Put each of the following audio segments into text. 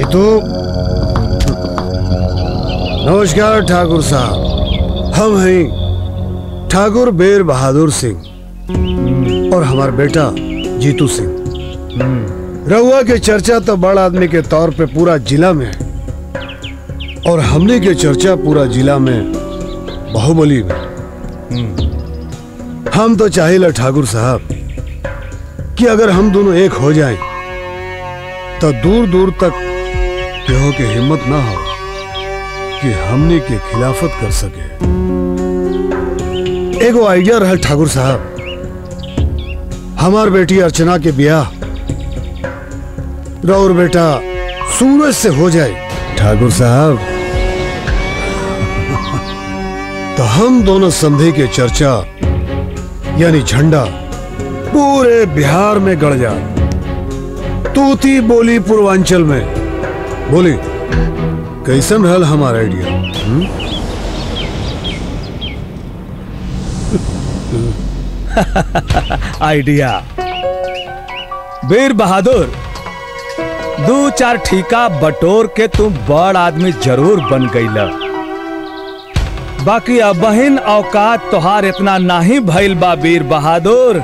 जीतू नमस्कार ठाकुर साहब हम हैं ठाकुर बेर बहादुर सिंह और हमारा बेटा जीतू सिंह रहुआ के चर्चा तो बड़ आदमी के तौर पे पूरा जिला में है और हमने के चर्चा पूरा जिला में बाहुबली में हम तो चाहिए ठाकुर साहब कि अगर हम दोनों एक हो जाएं तो दूर दूर तक केहो के हिम्मत ना हो कि हमने के खिलाफत कर सके एगो आइडिया रहल ठाकुर साहब हमार बेटी अर्चना के ब्याह रौर बेटा सूरज से हो जाए ठाकुर साहब तो हम दोनों संधि के चर्चा यानी झंडा पूरे बिहार में गड़ जाए तूती बोली पूर्वांचल में बोली कैसन रहल हमारा आइडिया हम्म? आइडिया वीर बहादुर दो चार ठीका बटोर के तुम बड़ आदमी जरूर बन गईला बाकी अब बहिन औकात तोहार इतना नहीं भइल बा वीर बहादुर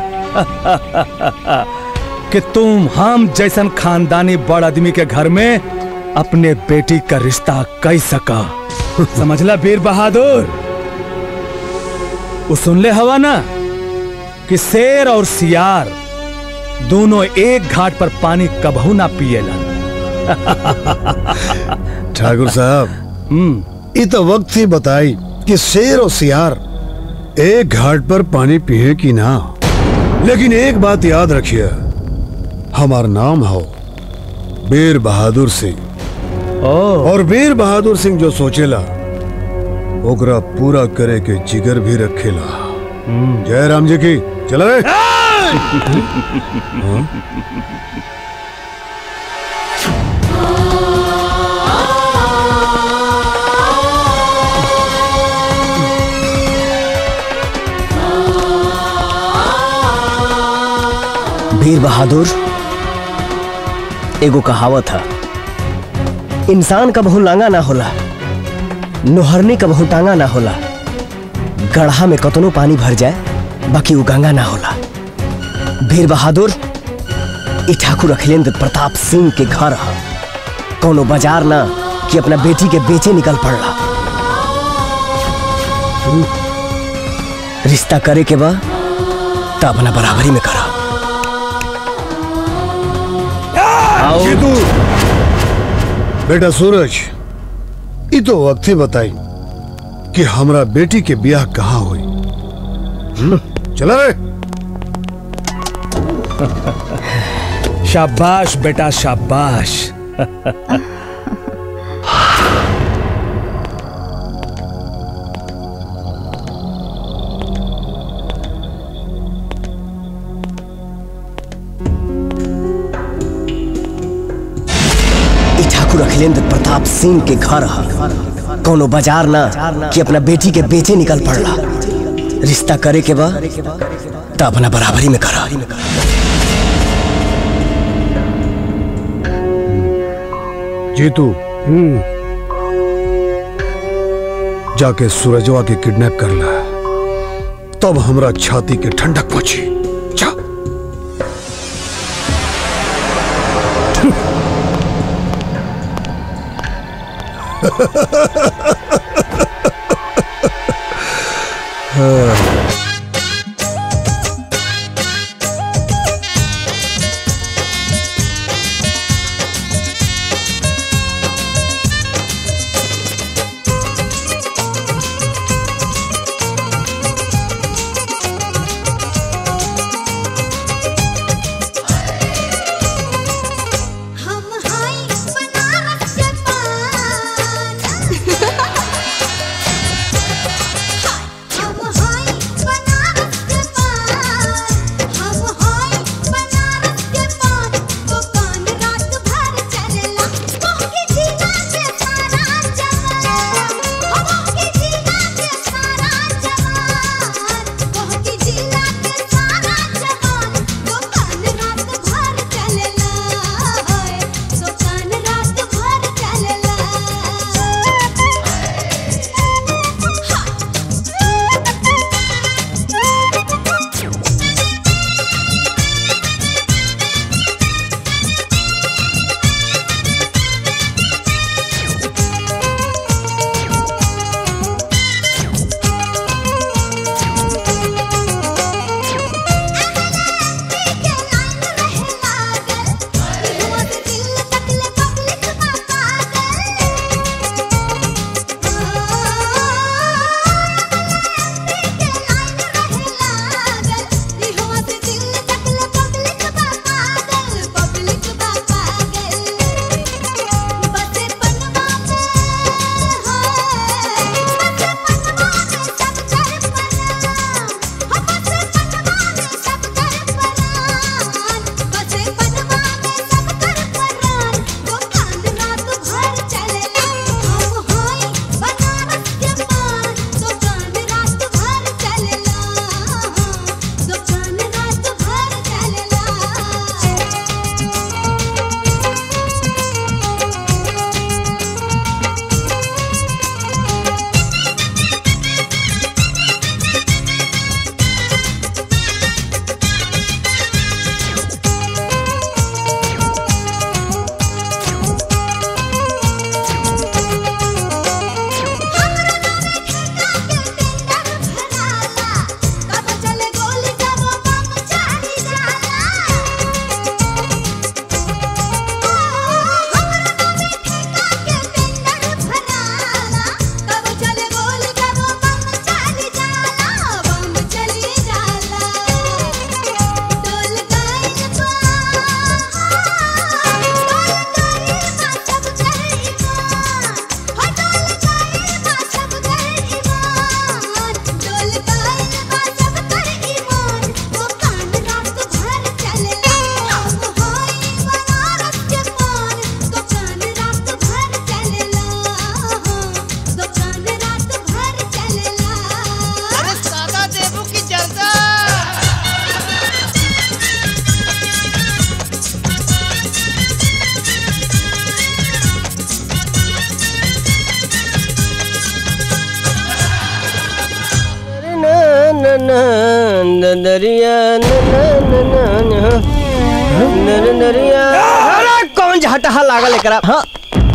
कि तुम हम जैसन खानदानी बड़ आदमी के घर में अपने बेटी का रिश्ता कई सका समझला वीर बहादुर वो सुन ले हवा ना कि शेर और सियार दोनों एक घाट पर पानी कबहू ना पिएला ठाकुर साहब ये तो वक्त ही बताई कि शेर और सियार एक घाट पर पानी पिए कि ना लेकिन एक बात याद रखिए हमार नाम हो बीर बहादुर सिंह और बीर बहादुर सिंह जो सोचेला ओकरा पूरा करे के जिगर भी रखेला जय राम जी की चला रे हाँ? वीर बहादुर एगो कहावत है इंसान कबहू लांगा ना होला नोहरनी कबहू टांगा ना होला गढ़ा में कतनो पानी भर जाए बाकी वो गंगा ना होला वीर बहादुर ई ठाकुर अखिलेंद्र प्रताप सिंह के घर है कोनो बाजार ना कि अपना बेटी के बेचे निकल पड़ला रिश्ता करे के बा तो अपना बराबरी में करा जीतू बेटा सूरज ये तो वक्त ही बताई कि हमरा बेटी के ब्याह कहाँ हुई हम्म? चला रे शाबाश बेटा शाबाश ई ठाकुर अखिलेंद्र प्रताप सिंह के घर है कोनो बाजार ना कि अपना बेटी के बेचे निकल पड़ला रिश्ता करे के बा तो अपना बराबरी में करा जीतू जाके सूरजवा के किडनैप कर ला तब हमरा छाती के ठंडक पहुंची जा हम हाय बनारस के पान हम हाय न दरिया न न न न न न दरिया अरे कौन झटहा लागल एकरा हाँ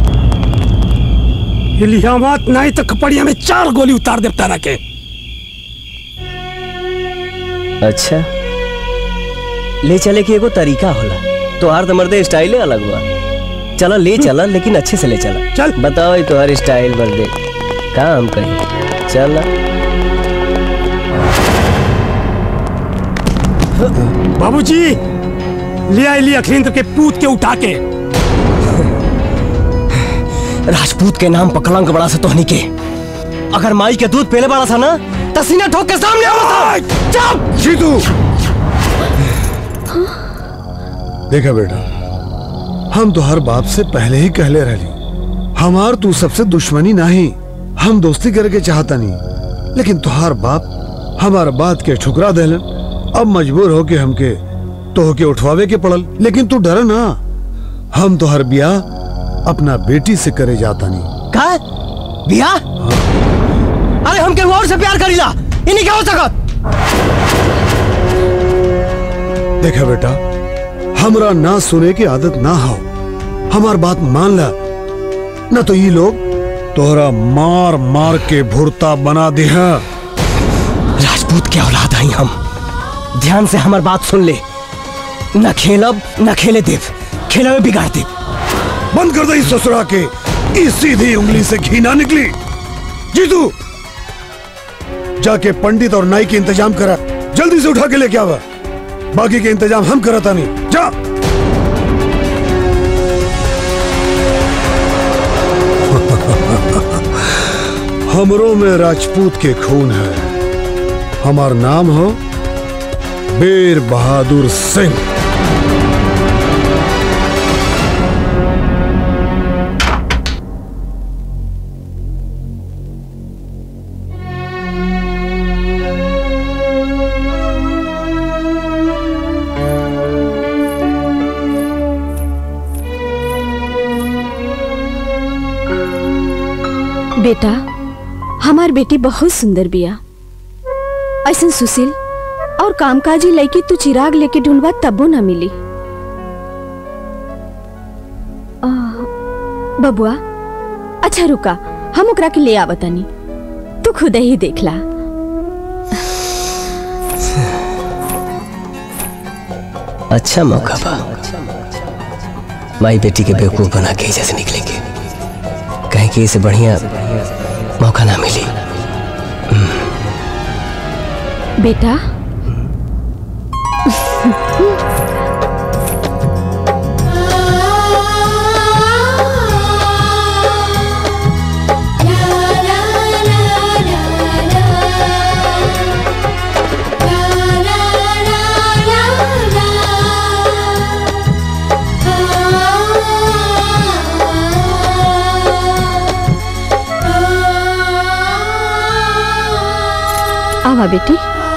इलियामात नहीं तो कपड़िया में चार गोली उतार दे तारा के अच्छा ले चले की एगो तरीका होला तोहार तो मर्दे स्टाइले अलग हुआ चला ले चला लेकिन अच्छे से ले चला चल। बताओ ये तुम्हारी स्टाइल मर्दे काम कहीं चला बाबूजी लिया इली अखिलेंद्र के पूत के उठा के राजपूत के नाम पर कलंक बड़ा सा तोहनी के अगर माई के दूध पीने वाला था ना तो सीना ठोक के सामने आवा था चुप जीतू देखा बेटा हम तो हर बात से पहले ही कहले रहली हमार तू सबसे दुश्मनी नहीं हम दोस्ती करके चाहता नहीं लेकिन तुहार बाप हमार बात के ठुकरा देलन अब मजबूर हो के हमके तो होके उठवावे के पड़ल लेकिन तू डर ना हम तो हर बिया अपना बेटी से करे जाता नहीं का बिया अरे हम केहू और से प्यार करीला इन्हीं क्या हो सकत देखा बेटा हमरा ना सुने की आदत ना हो हमार बात मान ला न तो ये लोग तोहरा मार मार के भुरता बना दिया राजपूत के औलाद आई हम ध्यान से हमार बात सुन ले न खेलब न खेले देव खेले में बिगाड़ देव बंद कर दे इस ससुरा के इस सीधी उंगली से घी ना निकली जीतू जाके पंडित और नाई के इंतजाम करा जल्दी से उठा के लेके आवा बाकी के इंतजाम हम कराता नहीं जा हमरों में राजपूत के खून है हमार नाम हो बीर बहादुर सिंह बेटा हमार बेटी बहुत सुंदर बिया ऐसन सुशील और कामकाजी लड़की तू चिराग लेके ढूंढवा तबो ना मिली आ, बबुआ अच्छा रुका हम ओकरा के ले आवतानी तू खुद ही देखला अच्छा मौका बा माई बेटी के बेवकूफ बना के एहिजा से निकलेंगे कहीं कि इसे बढ़िया मौका ना मिली बेटा आवा बेटी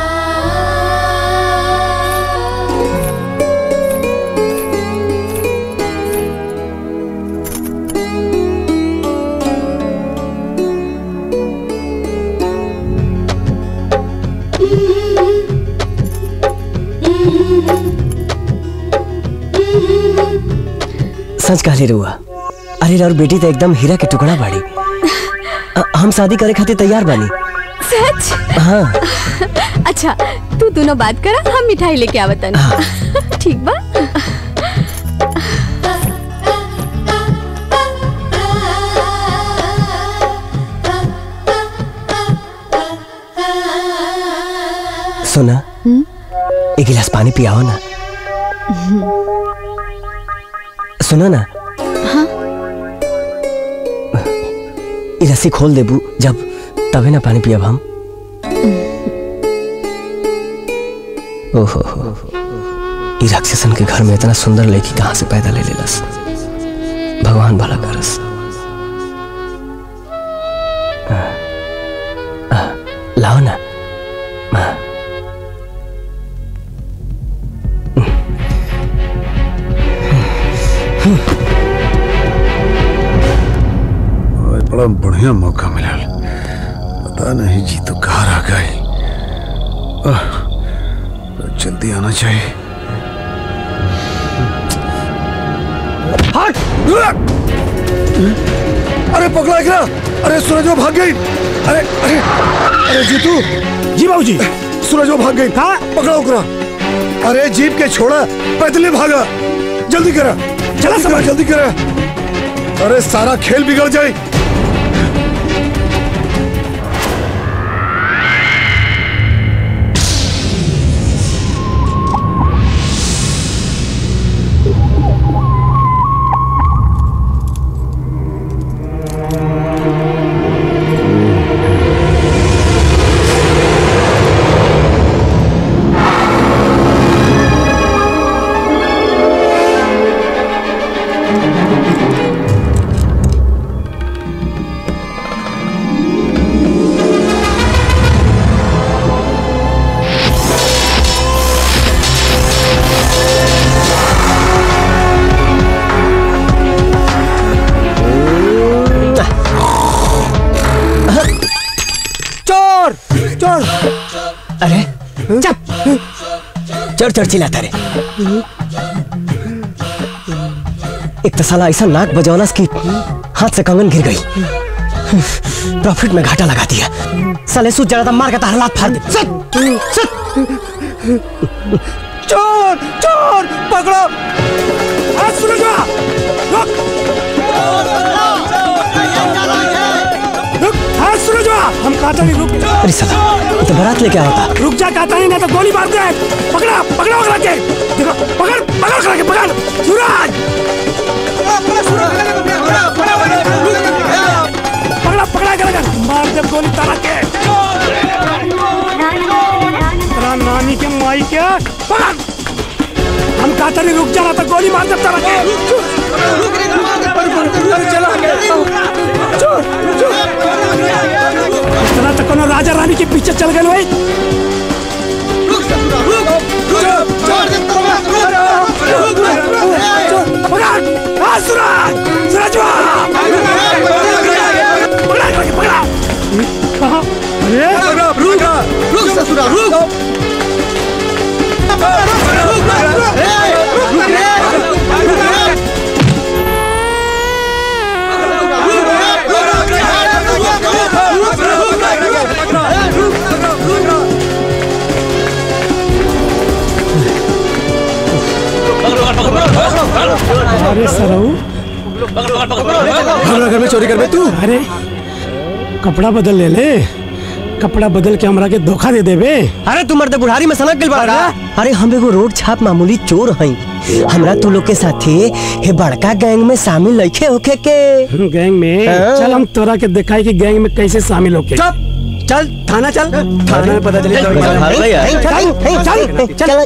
सच कहले रुआ अरे और बेटी तो एकदम हीरा के टुकड़ा बाड़ी अ- हम शादी करे खातिर तैयार बानी सच हाँ अच्छा तू दोनों बात करा हम मिठाई लेके आवतन ठीक बा सुना एक गिलास पानी पियाओ ना सुना ना ये रस्सी खोल देबू जब तबे ना पानी पियब हम ओहो हो ई राक्षसन के घर में इतना सुंदर लड़की कहाँ से पैदा ले लेलस भगवान भला करस आ, आ, लाओ ना हाँ। आज बड़ा बढ़िया मौका मिला पता नहीं जी तो कहाँ रह गए आह, जल्दी आना चाहिए अरे पकड़ा एकरा अरे सूरज वो भाग गई अरे अरे अरे जीतू जी बाबूजी सूरज वो भाग गई हाँ? पकड़ा उकरा अरे जीप के छोड़ा पैदल भागा जल्दी करा चला जल्दी करा जल्दी करा अरे सारा खेल बिगड़ जाए चोर चोर अरे चप चोर चोर चिल्लाता रे एक तो साला ऐसा नाक बजौलस कि हाथ से कंगन गिर गई प्रॉफिट में घाटा लगा दिया साले सूझ जाना था मार के तार लात फाड़ दे सट सट चोर चोर पकड़ो आज सुनो रुक रुक आज सुनो हम कहते नहीं रुक अरे साला ये तो बारात लेके आया था रुक जा कहता नहीं ना तो गोली मार दे पकड़ा पकड़ा पकड़ा के देखो पकड़ पकड़ करा के पकड़ सूरज पकड़ा पकड़ा के लगा मार दे गोली तारा के तेरा नानी के माई के पकड़ हम कहते नहीं रुक जा ना तो गोली मार दे तारा के इतना तो कोनो राजा रानी के पीछे चल गए भाई पकड़ हाँ सूरज सूरज पकड़ा पकड़ा पकड़ा कहाँ अरे अरे सरऊ हमारा घर में चोरी कर तू अरे कपड़ा बदल ले ले कपड़ा बदल के हमरा के धोखा दे देबे अरे तू मर्द बुढ़ारी में सनक गइल बड़ा अरे हम एगो रोड छाप मामूली चोर हई हमरा तू लोग के साथे हे बड़का गैंग में शामिल लइखे होखे के गैंग में हाँ। चल हम तोरा के दिखाई कि गैंग में कैसे शामिल होके चुप चल थाना चल थाने में पता चली चल, चल चल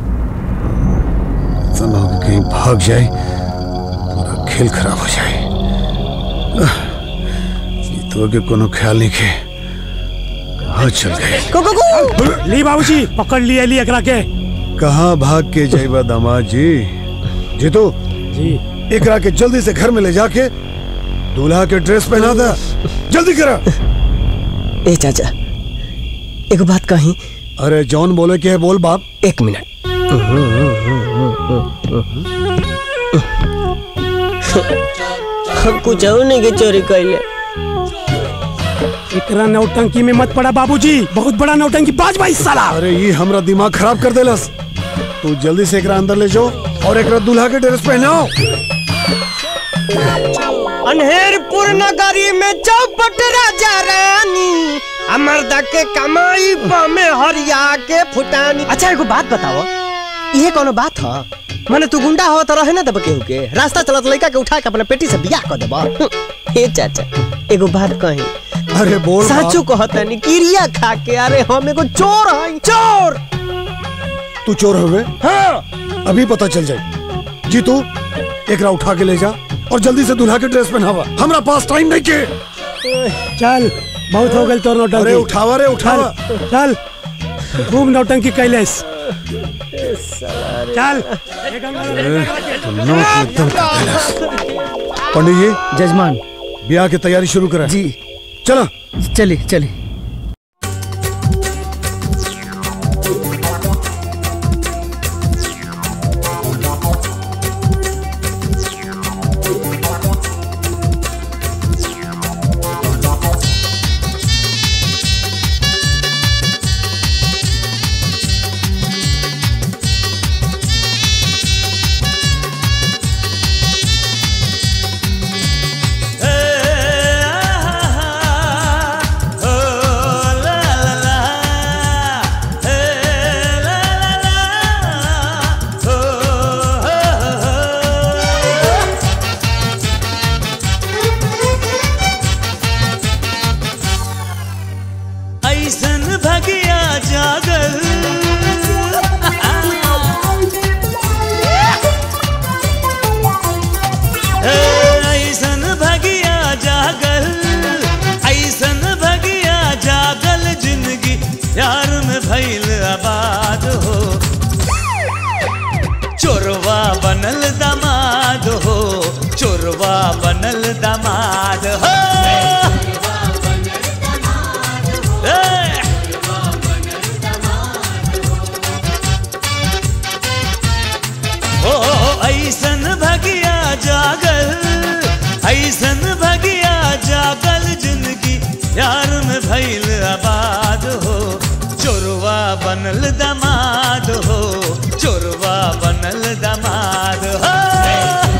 तना हो कि कहीं भाग जाए पूरा खेल खराब हो जाए आह, ये तो के कोनो ख्याल नहीं के कहाँ चल गए को को को ली बाबूजी पकड़ लिया ली एकरा के कहाँ भाग के जाइबा दामाद जी जीतू जी एकरा के जल्दी से घर में ले जाके दूल्हा के ड्रेस पहना दे जल्दी करा ए चाचा एगो बात कही अरे जॉन बोले के है बोल बाप एक मिनट हम कुछ और नहीं के चोरी कैले एकरा नौटंकी में मत पड़ा बाबूजी बहुत बड़ा नौटंकी बाज भाई साला अरे ये हमरा दिमाग खराब कर देलस तू जल्दी से एकरा अंदर ले जाओ और एकरा दूल्हा के ड्रेस पहनाओ अनहेरपुर नगरी में चौपट राजा रानी अमरदा के कमाई में हरिया के फुटानी अच्छा एगो बात बताओ ये कोनो बात ह माने तू गुंडा हो तो रहे ना दब केहू के रास्ता चलत लड़का के उठा के अपने पेटी से बियाह कर देबा हे चाचा एगो बात कही अरे बोल बाप। साचू कहतनी किरिया खा के अरे हम एगो चोर हई चोर तू चोर हो गए हाँ अभी पता चल जाए जीतू एकरा उठा के ले जा और जल्दी से दूल्हा के ड्रेस पहनावा हमरा पास टाइम नहीं के चल बहुत हो गल तोर नौटंकी अरे उठावा रे उठावा चल चल खूब नौटंकी कैलेस चल एक अंदर ले जा। तो नौक एकदम कैलाश। पंडित जी जजमान ब्याह की तैयारी शुरू करा जी चला चली चली प्यार में भइल आबाद हो चोरवा बनल दामाद हो चोरवा बनल दामाद हो ए! ओ ऐसन भगिया जागल ऐसन भगिया जागल जिंदगी प्यार में भइल आबाद हो चोरवा बनल दमाद हो चोरवा बनल दमाद हो ए!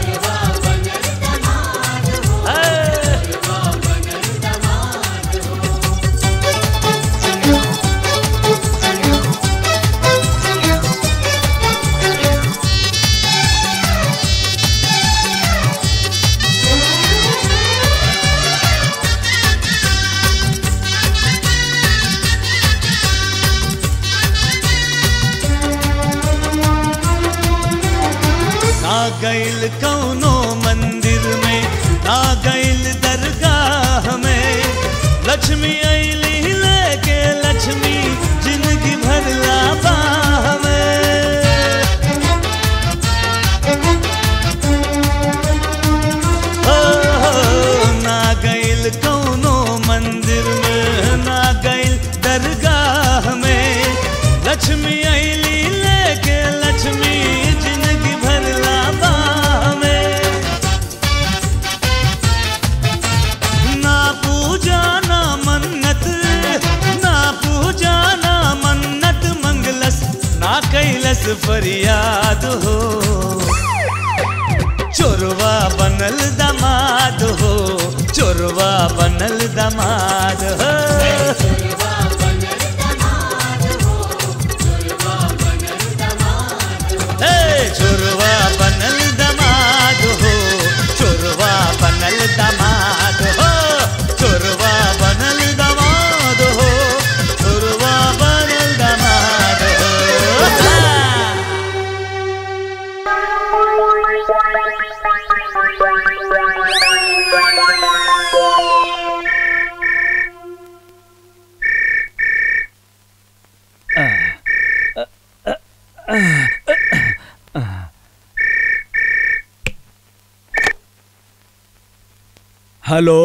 ना गइल कौनो मंदिर में ना गइल दरगाह में लक्ष्मी ऐली लेके लक्ष्मी जिंदगी भरला बाह में हो, हो, ना गइल कौनो मंदिर में ना गइल दरगाह में लक्ष्मी ऐली लेके लक्ष्मी जिंदगी भरला बाह में ना पूजा ना मन्नत ना पूजा ना मन्नत मंगलस ना कैलस फरियाद हो चोरवा बनल दमाद हो चोरवा बनल दमाद हो हे चोरवा बनल दमाद हो चोरवा बनल दमाद हो चोरवा बनल दमाद हो चोरवा बनल दमाद हो हेलो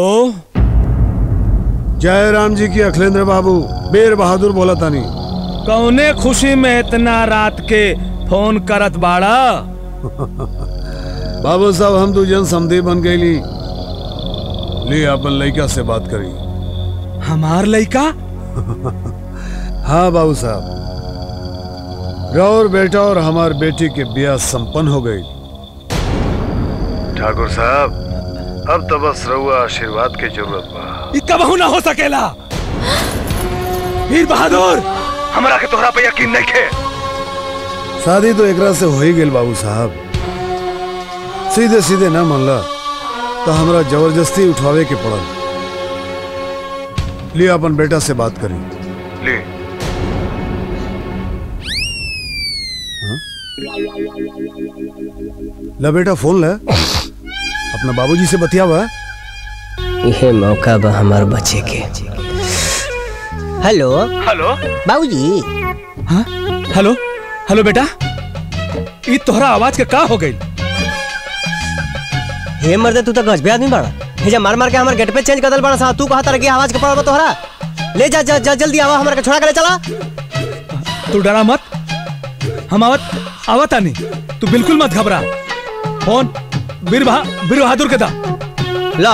जय राम जी की अखिलेंद्र बाबू बेर बहादुर बोला तानी कौने खुशी में इतना रात के फोन करत बाड़ा बाबू साहब हम दू जन समधी बन गईली ले अपन लड़का से बात करी हमार लइका हाँ बाबू साहब गौर बेटा और हमार बेटी के ब्याह संपन्न हो गई ठाकुर साहब अब तो बस रहुआ आशीर्वाद की जरूरत बा ई कबहू ना हो सकेला वीर बहादुर हमरा के तोहरा पे यकीन नहीं खे शादी तो एकरा से हो ही गेल बाबू साहब सीधे सीधे ना मानला तो हमरा जबरदस्ती उठावे के पड़ल लिए अपन बेटा से बात करी ले ला बेटा फोन ले अपना बाबूजी से बतियावा यह मौका बा हमार बचे के हेलो हेलो बाबूजी हाँ हेलो हेलो बेटा ई तोहरा आवाज के का हो गई हे मर्दे तू तो गजबे आदमी बाड़ा हे जा मार मार के हमार गेट पे चेंज कर दल बाड़ा सा तू कहा तरह की आवाज के पड़ा बा तोहरा ले जा जा, जा जल्दी आवा हमारे के छोड़ा करे चला तू डरा मत हम आवत आवत आनी तू बिल्कुल मत घबरा फोन बीर बहा बीर बहादुर के दा ला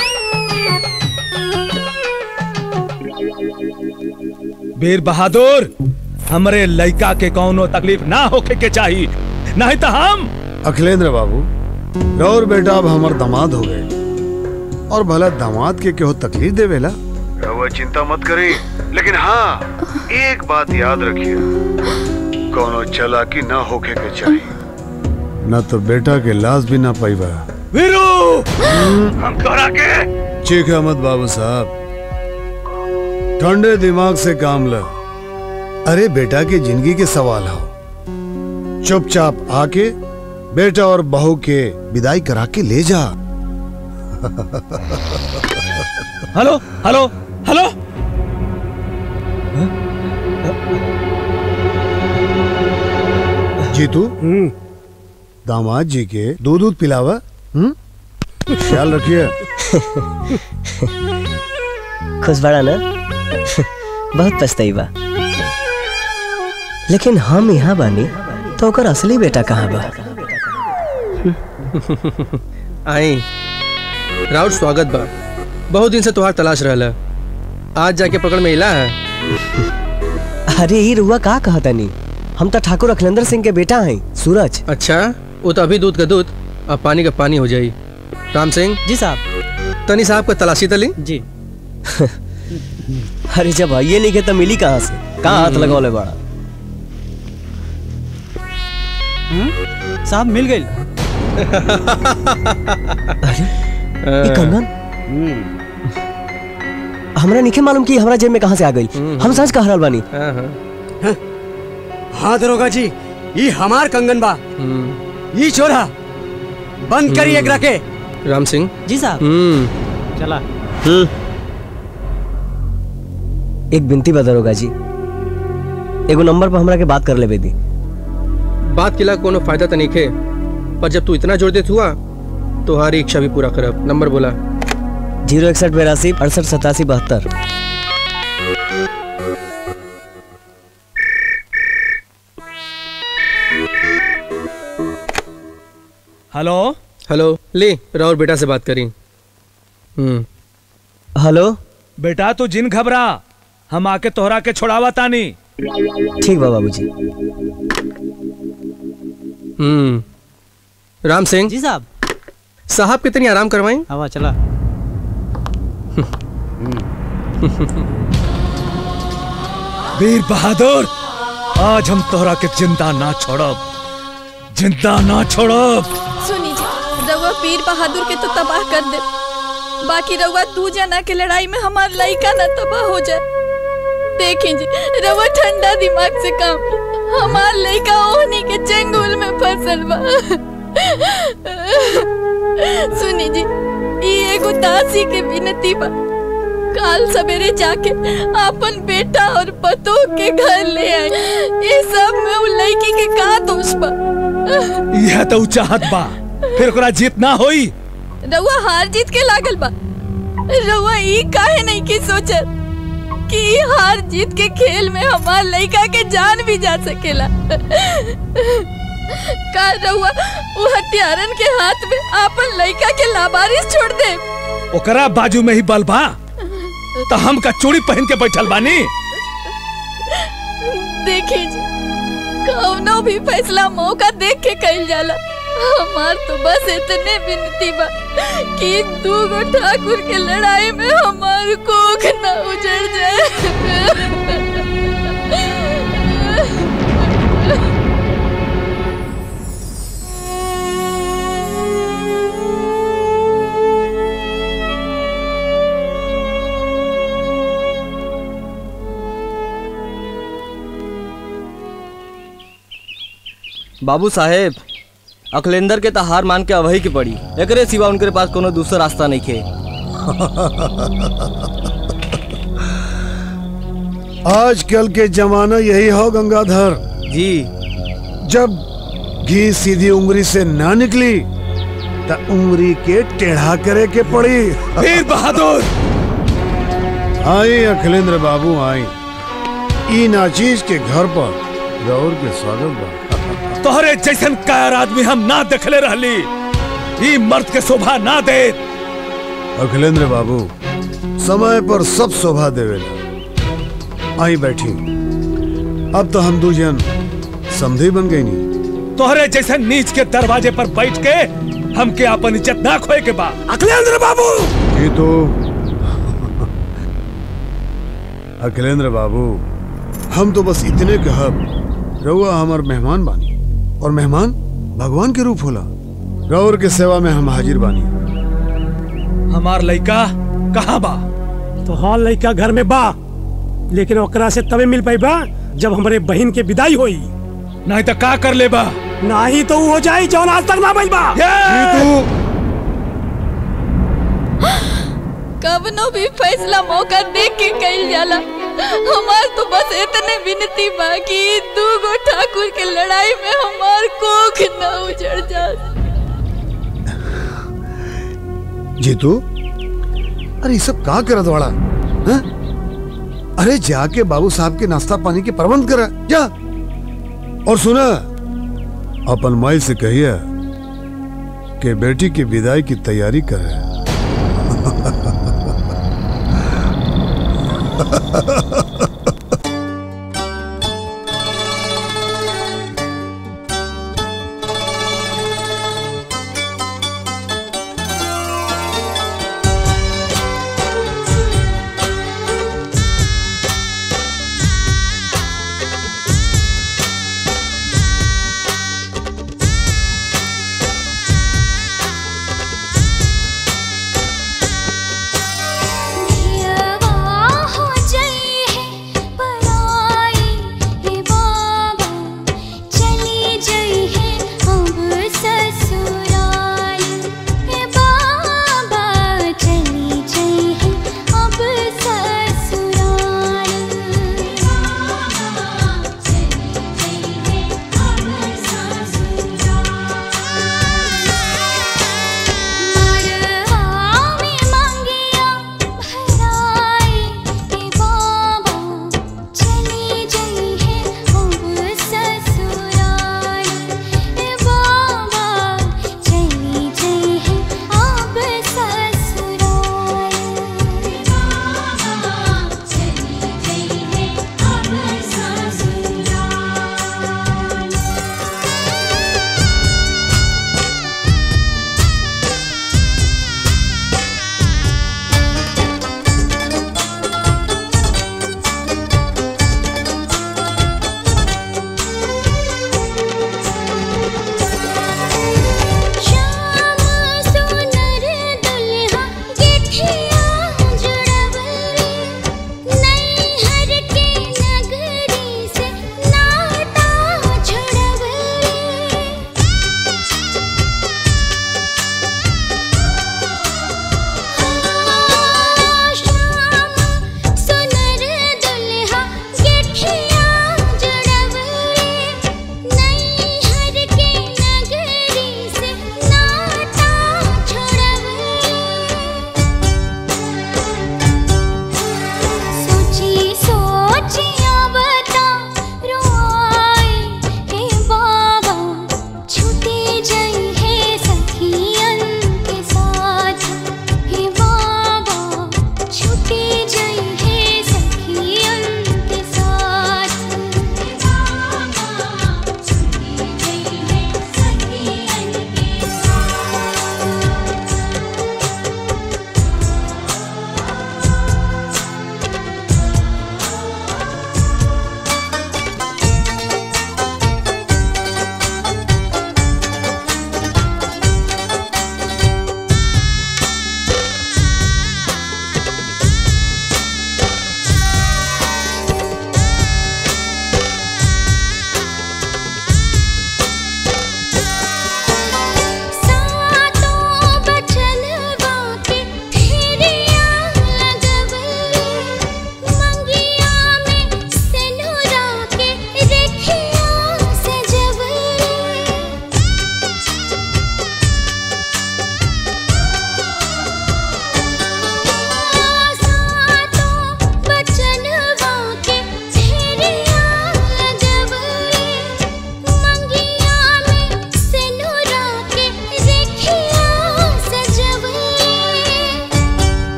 बीर बहादुर हमरे लइका के कौनो तकलीफ ना होके के चाहिए नहीं तो हम अखिलेंद्र बाबू गौर बेटा अब हमार दामाद हो गए और भला दामाद के केहो तकलीफ देवेला रहुआ चिंता मत करी लेकिन हाँ एक बात याद रखिए कोनो चालाकी ना होके के चाहिए न तो बेटा के लाश भी ना पाईबा वीरू हम तोहरा के चीखा मत बाबू साहब ठंडे दिमाग से काम ल अरे बेटा की जिंदगी के सवाल हो चुपचाप आके बेटा और बहू के विदाई करा के ले जा हेलो हेलो हेलो जीतू हम्म दामाद जी के दूध दूध पिलावा हम्म ख्याल रखिए खुश बड़ा ना बहुत पछताई बा लेकिन हम यहाँ बानी तो ओकर असली बेटा कहाँ बा आई राउत स्वागत बा बहुत दिन से तुहार तलाश रहला आज जाके पकड़ में इला है अरे ये रुआ का कहा तनी हम तो ठाकुर अखिलेंद्र सिंह के बेटा हैं सूरज अच्छा वो तो अभी दूध का दूध अब पानी का पानी हो जाई राम सिंह जी साहब तनी साहब का तलाशी तली जी अरे जब आइए नहीं के तो मिली कहाँ से कहाँ हाथ लगौले बड़ा साहब मिल गई ये कंगन हमरा नहीं मालूम कि हमरा जेब में कहाँ से आ गई हम सच कह रहल बानी हाँ, हाँ। हाँ दरोगा जी ये हमार कंगन बा हम्म, ये छोरा बंद करी एक रखे राम सिंह जी साहब हम्म चला एक बिनती बा दरोगा जी एगो नंबर पर हमरा के बात कर लेबे दी बात किला कोनो फायदा तो नहीं खे पर जब तू इतना जोर देत हुआ तो हमारी इच्छा भी पूरा करब नंबर बोला जीरो इकसठ बेरासी अड़सठ सतासी बहत्तर हेलो हेलो ले राहुल बेटा से बात करी हम्म हेलो बेटा तू जिन घबरा हम आके तोहरा के छोड़ावा तानी ठीक बा बाबूजी हम्म राम सिंह जी साहब साहब कितनी आराम करवाएं हवा चला वीर बहादुर आज हम तोहरा के जिंदा ना छोड़ब जिंदा ना छोड़ब सुनी जी रउआ वीर बहादुर के तो तबाह कर दे बाकी रउआ दू जना के लड़ाई में हमार लइका ना तबाह हो जाए देखी जी रउआ ठंडा दिमाग से काम ली। हमार लइका ओहनी के चंगुल में फंसल बा सुनी जी ई एगो दासी के विनती बा काल सवेरे जाके अपन बेटा और पतो के घर ले आए ये सब में उ लड़की के का दोष बा यह तो उ चाहत बा फिर ओकरा जीत ना होई रउआ हार जीत के लागल बा रउआ ई काहे नहीं की सोचत कि ई हार जीत के खेल में हमार लइका के जान भी जा सकेला का रउआ वो हत्यारन के हाथ में आपन लइका के लावारिस छोड़ दे ओकरा बाजू में ही बल बा तो हम का चूड़ी पहन के बैठल बानी देखी जी कौनो भी फैसला मौका देख के कइल जाला हमार तो बस इतने विनती बा कि दू गो ठाकुर के लड़ाई में हमार कोख ना उजड़ जाए बाबू साहेब अखिलेंदर के तो हार मान के अवही के पड़ी एकरे सिवा उनके पास कोनो दूसरा रास्ता नहीं खे आजकल के जमाना यही हो गंगाधर जी जब घी सीधी उंगली से ना निकली तो उंगली के टेढ़ा करे के पड़ी वीर बहादुर आई अखिलेंद्र बाबू आई ई नाचीज के घर पर गौर के स्वागत बा तोहरे जैसन कायर आदमी हम ना देखले रहली ई मर्द के शोभा ना दे अखिलेंद्र बाबू समय पर सब शोभा देवेला आई बैठी अब तो हम दूजन समझी बन गई नहीं तोहरे जैसन नीच के दरवाजे पर बैठ के हमके अपन इज्जत ना खोए के बा अखिलेंद्र बाबू ये तो अखिलेंद्र बाबू हम तो बस इतने कहब रउआ हमार मेहमान बानी और मेहमान भगवान के रूप होला गौर के सेवा में हम हाजिर बानी हमार लइका कहाँ बा तो हॉल लड़का घर में बा लेकिन ओकरा से तबे मिल पाई बा जब हमारे बहन के विदाई होई नहीं तो का कर ले बा ना ही तो उ हो जाई जौन आज तक ना भइल बा कवनो भी फैसला मौका देख के कइल जाला हमार तो बस इतने विनती बाकी दू गो ठाकुर के लड़ाई में हमार कोख न उजड़ जा जीतू अरे ये सब कहाँ करत वाला हैं? अरे जाके बाबू साहब के नाश्ता पानी के प्रबंध करा जा और सुना अपन माई से कहिए कि बेटी की विदाई की तैयारी करे दियवा हो जई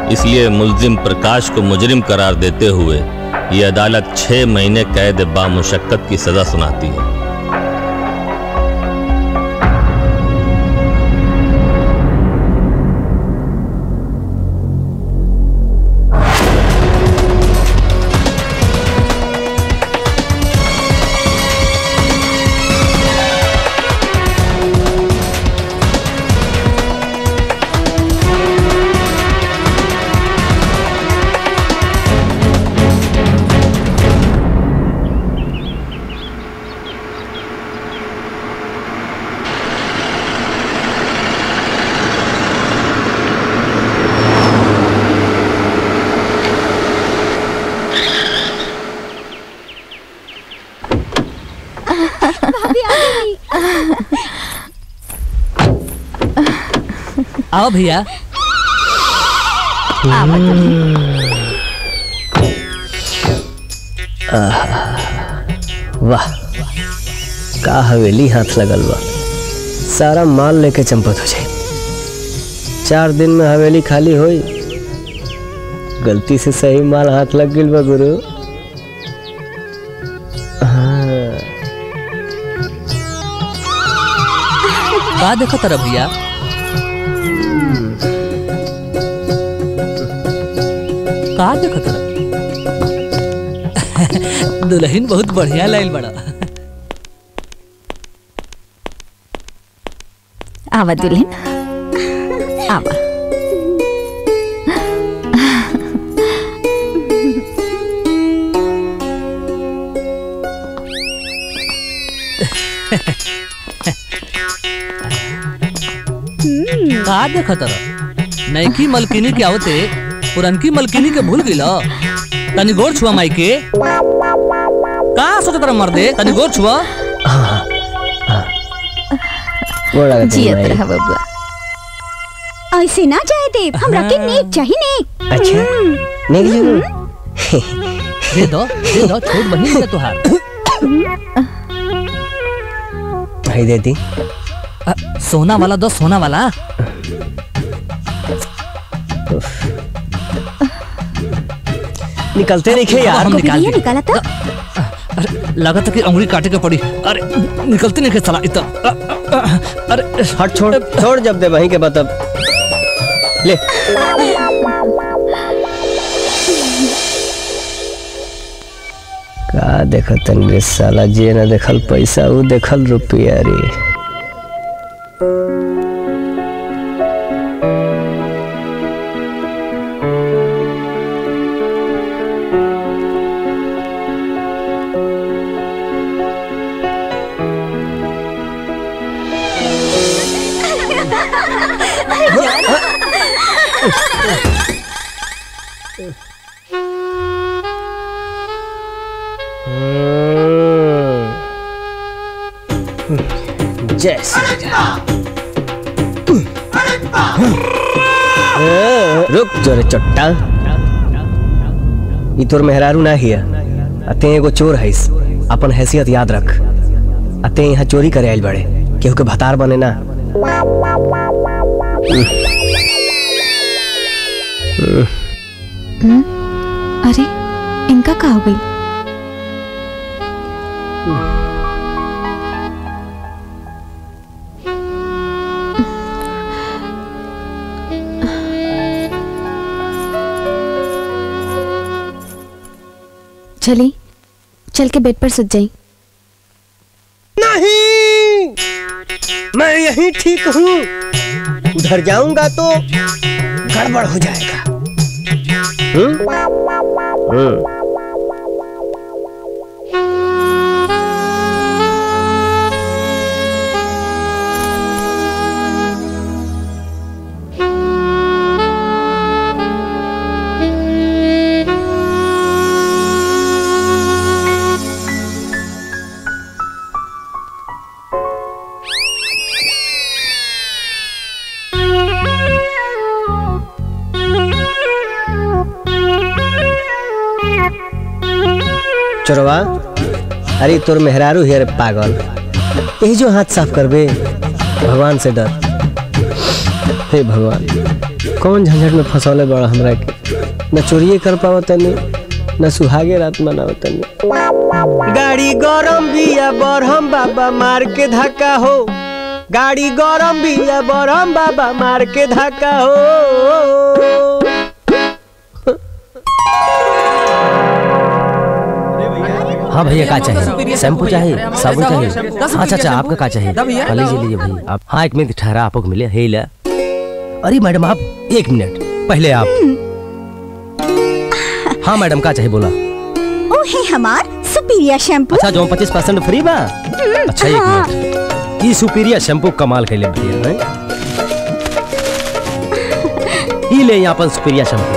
इसलिए मुलजिम प्रकाश को मुजरिम करार देते हुए ये अदालत छह महीने कैद बामुशक्कत की सजा सुनाती है आओ भैया वाह का हवेली हाथ लगल बा सारा माल लेके चंपत हो जाए चार दिन में हवेली खाली होई गलती से सही माल हाथ लग गइल बा गुरु हाँ, का देखो तरह भैया का देखो तरह दुल्हन बहुत बढ़िया लाइल बड़ा आवा दुल्हन आवा का देखो तरह नैकी मलकिनी के आवते पुरनकी मलकिनी के भूल गइल तनी गोर छुआ माई के का सोच तरह मर दे तनी गोर छुआ गोड़ लागत है जियत माई। रहा बबुआ ऐसे ना जाए देव हमरा के नेक चाहिए नेक अच्छा नेक जरूर दे दो दे दो छोट बहिन के तुहार भाई दे दी अ, सोना वाला दो सोना वाला निकलते नहीं खे यार हम निकाल ये दे निकाला था अरे लगा था कि अंगुली काटे के पड़ी अरे निकलते नहीं खे साला इतना अ, अ, अरे हट छोड़ छोड़ जब दे वहीं के बाद अब ले का देखतन रे साला जे न देखल पैसा उ देखल रुपया रे जय श्री राम रुक जोरे चट्टा ई तोर मेहरारू ना हिया अते एगो चोर हईस अपन हैसियत याद रख अते यहाँ चोरी करे आइल बड़े केहू के भतार बने ना अरे इनका का हो गई चली चल के बेड पर सज जाई नहीं मैं यहीं ठीक हूँ उधर जाऊंगा तो गड़बड़ हो जाएगा हम्म? हम्म। चोरवा अरे तोर मेहरारू हियर पागल यही जो हाथ साफ करबे भगवान से डर हे भगवान कौन झंझट में फंसौले बड़ा हमरा के न चोरिए कर पाव तनी न सुहागे रात मनाव तनी गाड़ी गरम बिया बरहम बाबा मार के धक्का हो गाड़ी गरम बिया बरहम बाबा मार के धक्का हो हाँ भैया का चाहिए शैम्पू चाहिए साबुन चाहिए अच्छा अच्छा आपका का चाहिए हाँ, लीजिए लीजिए भैया आप हाँ एक मिनट ठहरा आपको मिले हे ला अरे मैडम आप एक मिनट पहले आप हाँ मैडम का चाहिए बोला ओ है हमार सुपीरियर शैम्पू अच्छा जो पच्चीस परसेंट फ्री बा अच्छा एक मिनट ई सुपीरियर शैम्पू कमाल के लिए भैया हैं? ई ले यहाँ पर सुपीरियर शैम्पू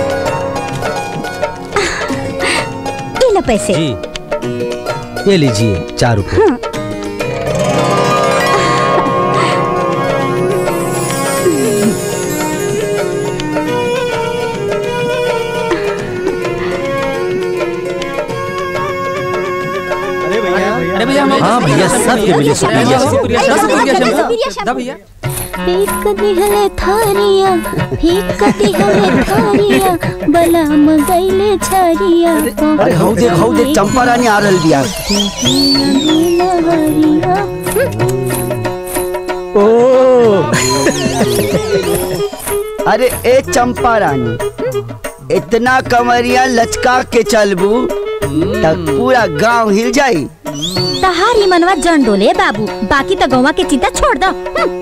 ये लो पैसे जी ये लीजिए चार रुपए अरे भैया हम हाँ भैया सबके मिले सुपीरियर शैम्पू सुपीरियर शैम्पू दा भैया एक दिहले थारिया एक दिहले थारिया बला मगैले छरिया अरे हौ देख हौ देख चंपा रानी आ रहल बिया ओ अरे ए चंपा रानी इतना कमरिया लचका के चलबू तब पूरा गांव हिल जाई तहारी मनवा जन डोले बाबू बाकी तो गौवा के चिंता छोड़ दो हम्म।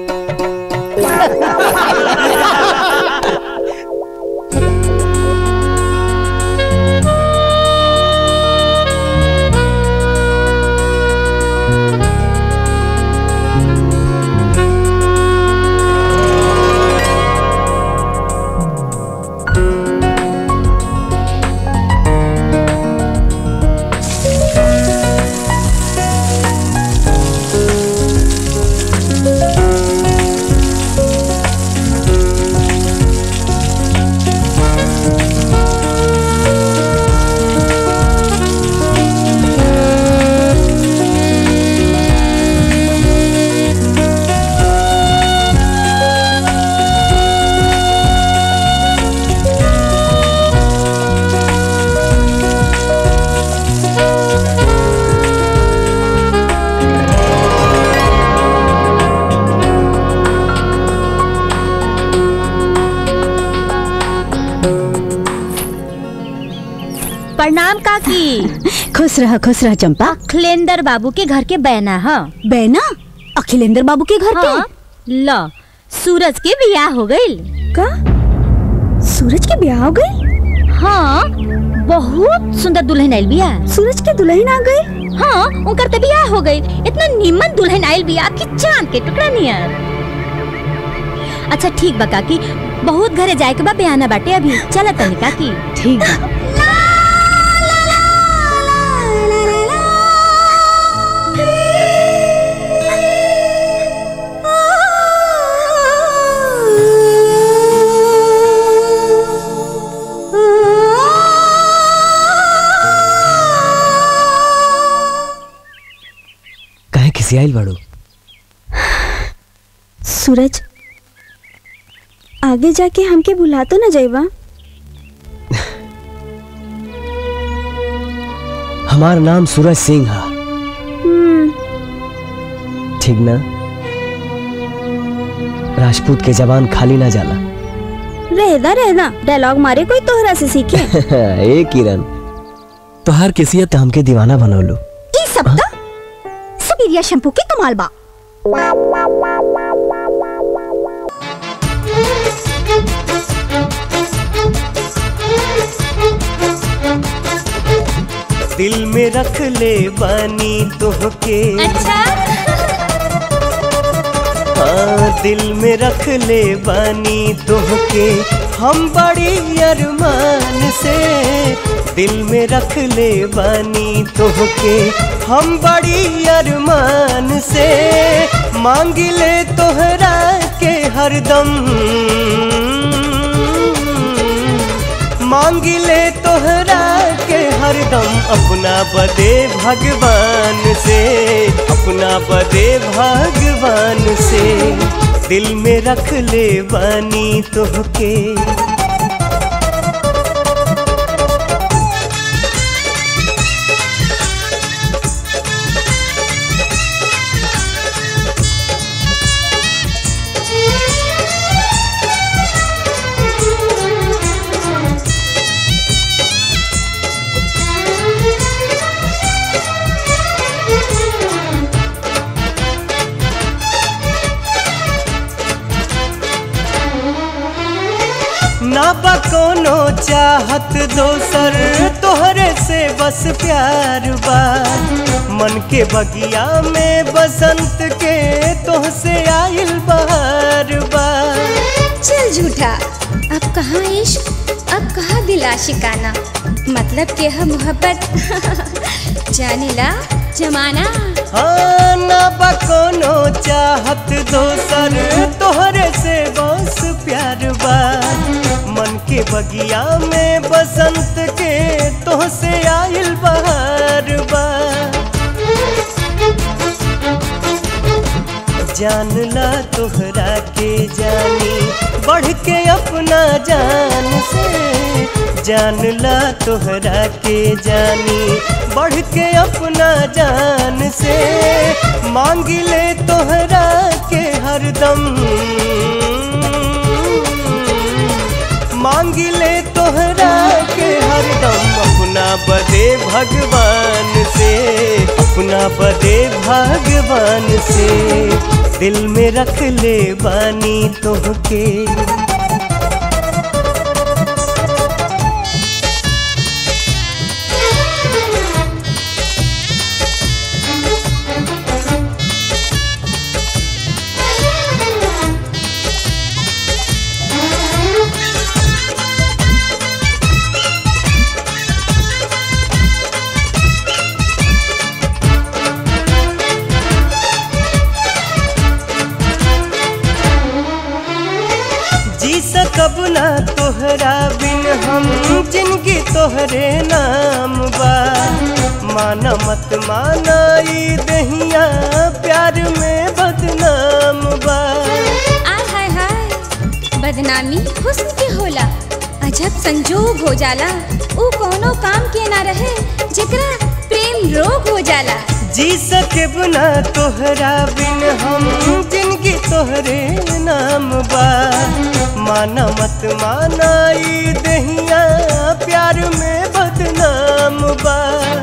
प्रणाम काकी खुश रह खुश रह चंपा अखिलेंद्र बाबू के घर के बैना है बैना अखिलेंद्र बाबू के घर हाँ, लो सूरज के बियाह हो गई का सूरज के ब्याह हो गई हाँ बहुत सुंदर दुल्हन आयल बिया सूरज के दुल्हन आ गई हाँ उनकर तो बियाह हो गई इतना निमन दुल्हन आयल बिया कि चांद के टुकड़ा नियर अच्छा ठीक बा काकी बहुत घरे जाए के बा बयाना बाटे अभी चला तनी काकी ठीक बा कहे किसी आइल बाड़ू सूरज आगे जाके हमके भुला तो ना जाइबा हमार नाम सूरज सिंह है हम्म, ठीक ना राजपूत के जवान खाली ना जाला रहदा रहदा डायलॉग मारे कोई तोहरा से सीखे ए किरण तोहार किसियत हमके दीवाना बनौलू ई सब तो सुपीरियर शैम्पू के कमाल बा दिल में रख ले बानी तोहके अच्छा हाँ दिल में रख ले बानी तोहके हम बड़ी अरमान से दिल में रख ले बानी तोहके हम बड़ी अरमान से मांग ले तोहरा के हरदम मांग ले तोहरा के हरदम अपना बदे भगवान से अपना बदे भगवान से दिल में रख ले बानी तोहके ना बा कोनो चाहत दोसर तोहरे से बस प्यार बा मन के बगिया में बसंत के तोहसे आइल बहार बा चल झूठा अब कहाँ इश्क अब कहाँ दिल आशिकाना मतलब के है मोहब्बत जाने ला जमाना हाँ ना बा कोनो चाहत दोसर तोहरे से बस प्यार बा मन के बगिया में बसंत के तोहसे आइल बहार बा जान ला तोहरा के जानी बढ़ के अपना जान से जान ला तोहरा के जानी बढ़ के अपना जान से मांग ले तोहरा के हरदम मांग ले तोहरा के हरदम अपना बदे भगवान से अपना बदे भगवान से दिल में रख ले बानी तोहके जी सकब ना तोहरा बिन हम जिनकी तोहरे नाम बा माना मत माना ई दहिया प्यार में बदनाम बा आय हाय हाय बदनामी हुस्न के होला अजब संजोग हो जाला ऊ कोनो काम के ना रहे जेकरा प्रेम रोग हो जाला जी सके ना तोहरा बिन हम जिनकी तोहरे नाम बा माना मत माना ई दहिया प्यार में बदनाम बा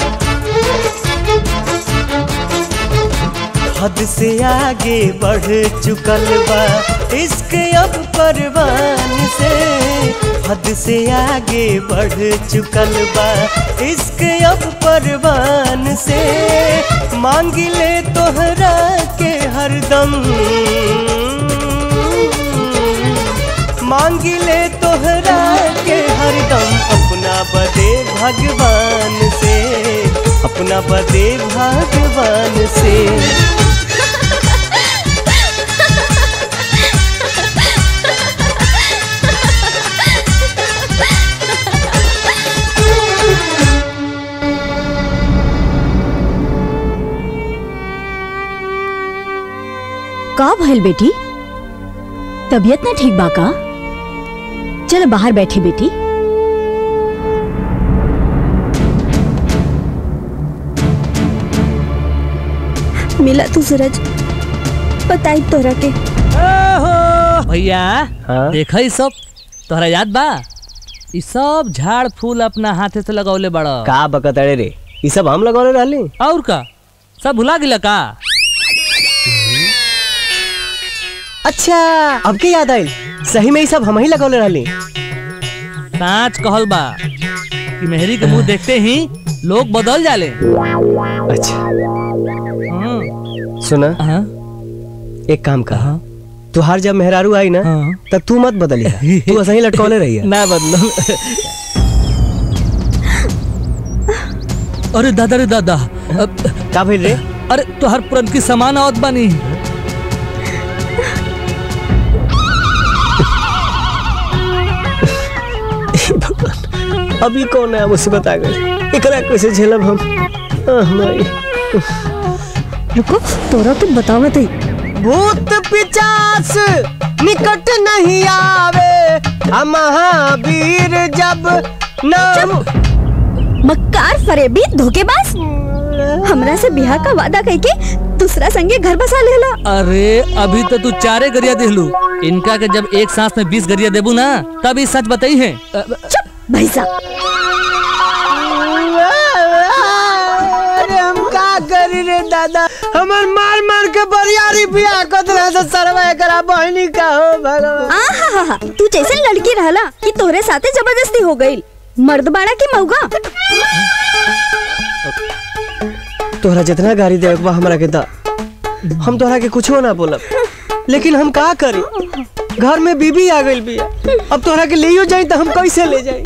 हद से आगे बढ़ चुकल बा इश्क अब परवान से हद से आगे बढ़ चुकल बा इश्क अब परवान से मांग ले तोहरा के हरदम मांग ले तोहरा के हरदम अपना बदे भगवान से अपना बदे भगवान से का भइल बेटी तबीयत ना ठीक बा का चलो बाहर बैठे बेटी मिला तू सूरज बताई तोरा के भैया देखा ई सब तोहरा याद बा ई सब झाड़ फूल अपना हाथे से लगौले बड़ का बकत अरे रे ई सब हम लगौले रहली और का सब भुला गिला का अच्छा अब के याद आइल सही में ई सब हम ही लगौले रहली साच कहल बा कि मेहरी के मुंह देखते ही लोग बदल जाले अच्छा सुना एक काम कर तुहार जब मेहरारू आई ना तब तू मत बदली तू ऐसा ही लटकौले रही है ना बदलो अरे दादा रे दादा का भइल रे अरे तोहर पुरन की सामान आवत बानी अभी कौन है मुसीबत आ गई एकरा कैसे झेलब हम आह, माई रुको तोरा तो बतावत है भूत पिचास निकट नहीं आवे हम महावीर जब नाम मक्कार फरेबी धोखेबाज हमरा से बिहार का वादा करके दूसरा संगे घर बसा लेला अरे अभी तो तू चारे गरिया देहलू इनका के जब एक सांस में बीस गरिया देबू ना तब ये सच बताई है चुप भैसा अरे हम का करी रे दादा हमर मार मार के बरियारी बियाह कर रहा से सरवा करा बहनी का हो भगवान आहा तू जैसे लड़की रहला कि तोहरे साथे जबरदस्ती हो गई मर्द बाड़ा की मौगा तोहरा जितना गाड़ी दे बा हमरा के दा हम तोहरा के कुछो ना बोलब लेकिन हम का करी घर में बीबी आ गई बिया अब तोहरा के लेयो जाई तो हम कैसे ले जाई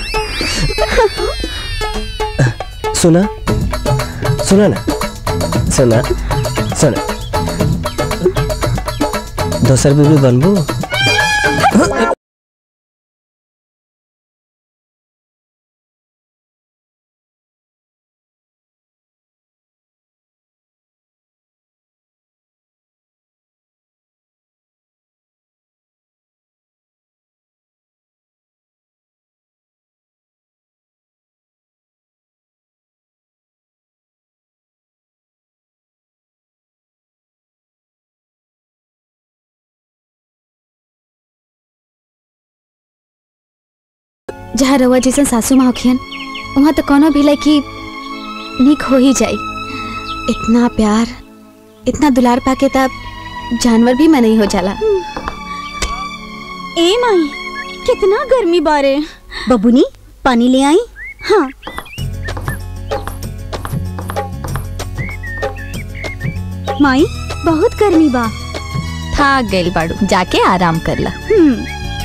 सुना सुना ना सुना सुना दोसर बीबी बनबू जहाँ रवा जैसन सासू माँ होखियन वहाँ तो कोनो भी लड़की निक हो ही जाई इतना प्यार इतना दुलार पाके तब जानवर भी मन नहीं हो जाला ए माई कितना गर्मी बारे बबुनी पानी ले आई हाँ माई बहुत गर्मी बा थाक गइल बाड़ू जाके आराम कर ला हम्म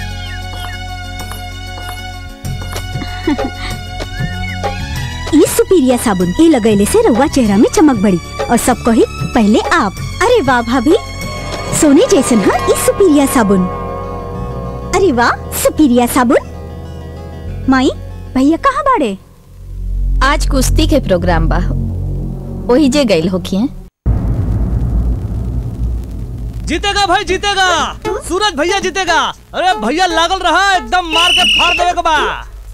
ई सुपीरिया साबुन ये लगैले से रउआ चेहरा में चमक बढ़ी और सब कही पहले आप अरे वाह भाभी सोने जैसन हाँ ई सुपीरिया साबुन अरे वाह सुपीरिया साबुन माई भैया कहाँ बाड़े आज कुश्ती के प्रोग्राम बा वही जे गइल होखिए जीतेगा भाई जीतेगा सूरज भैया जीतेगा अरे भैया लागल रहा एकदम मार के फाड़ देवे के बा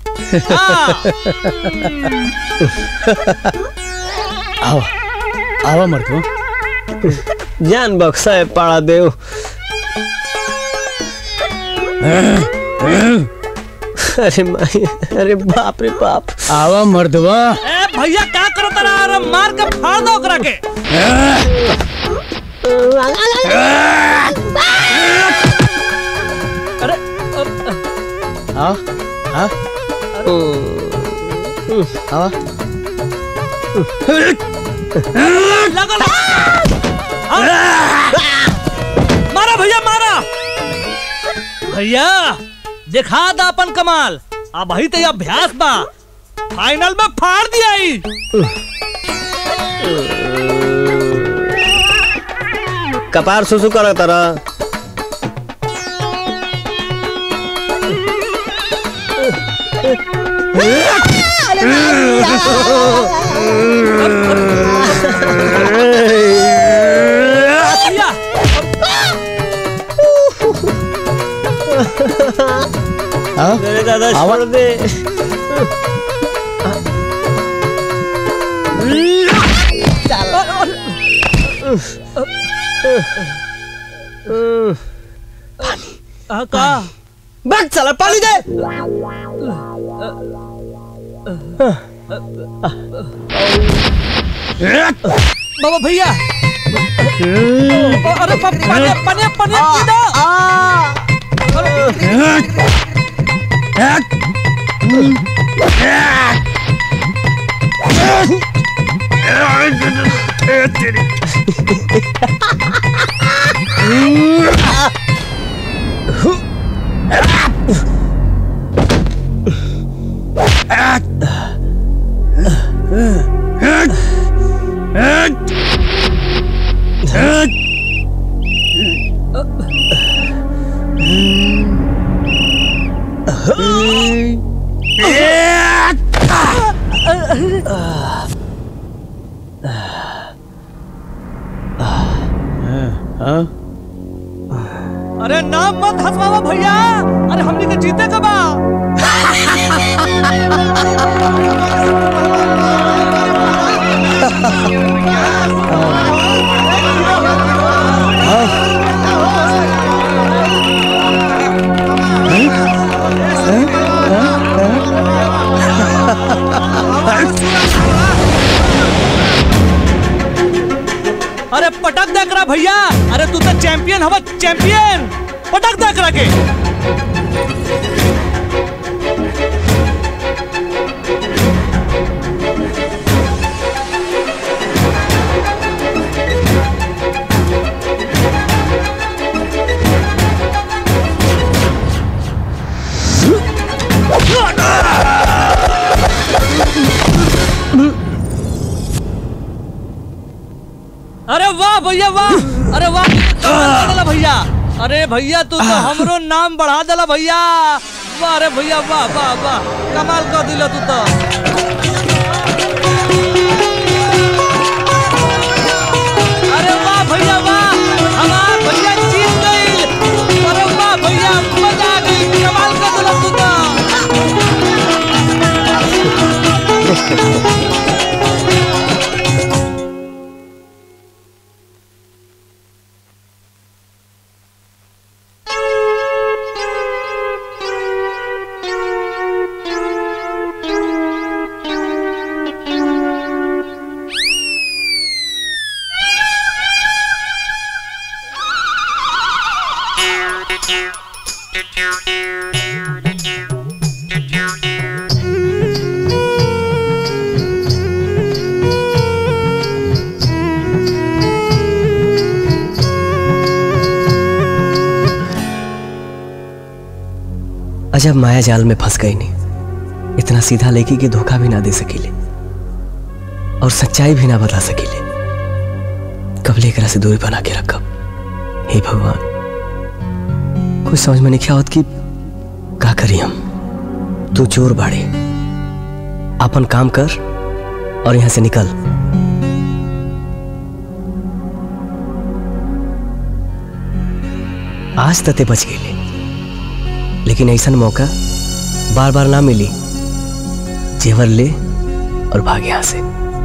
आओ आओ मर्दो जान बक्सा है पाड़ा देव अरे माई अरे बाप रे बाप आवा मर्दवा ए भैया क्या करो तरा अरे मार के फाड़ दो ओकरा के अरे आओ हाँ आओ लगल मारा भैया मारा भैया दिखा दा अपन कमाल अब ही तो अभ्यास बा फाइनल में फाड़ दिया ही कपार सुसु कर तारा मेरे दादा छोड़ दे का बैठ चला पानी दे बाबा भैया अरे प- पने पने पने पी दो हाँ अरे पटक दे करा भैया अरे तू तो चैंपियन हवा चैंपियन पटक दे करा के अरे वाह भैया वाह अरे वाह कमाल कर देला भैया अरे भैया तू तो हमरो नाम बढ़ा देला भैया वाह अरे भैया वाह वाह वाह कमाल कर दिला तू तो अरे वाह भैया वाह हमार भैया जीत गई अरे वाह भैया मजा आ गई कमाल कर दिला तू तो अजब माया जाल में फंस गई नहीं इतना सीधा लेके कि धोखा भी ना दे सकीले और सच्चाई भी ना बता सकीले कब लेकर से दूरी बना के रखब हे भगवान कुछ समझ में नहीं क्या होत कि का करी हम तू चोर बाड़े अपन काम कर और यहां से निकल आज तते बच गए लेकिन ऐसा मौका बार बार ना मिली जेवर ले और भाग यहां से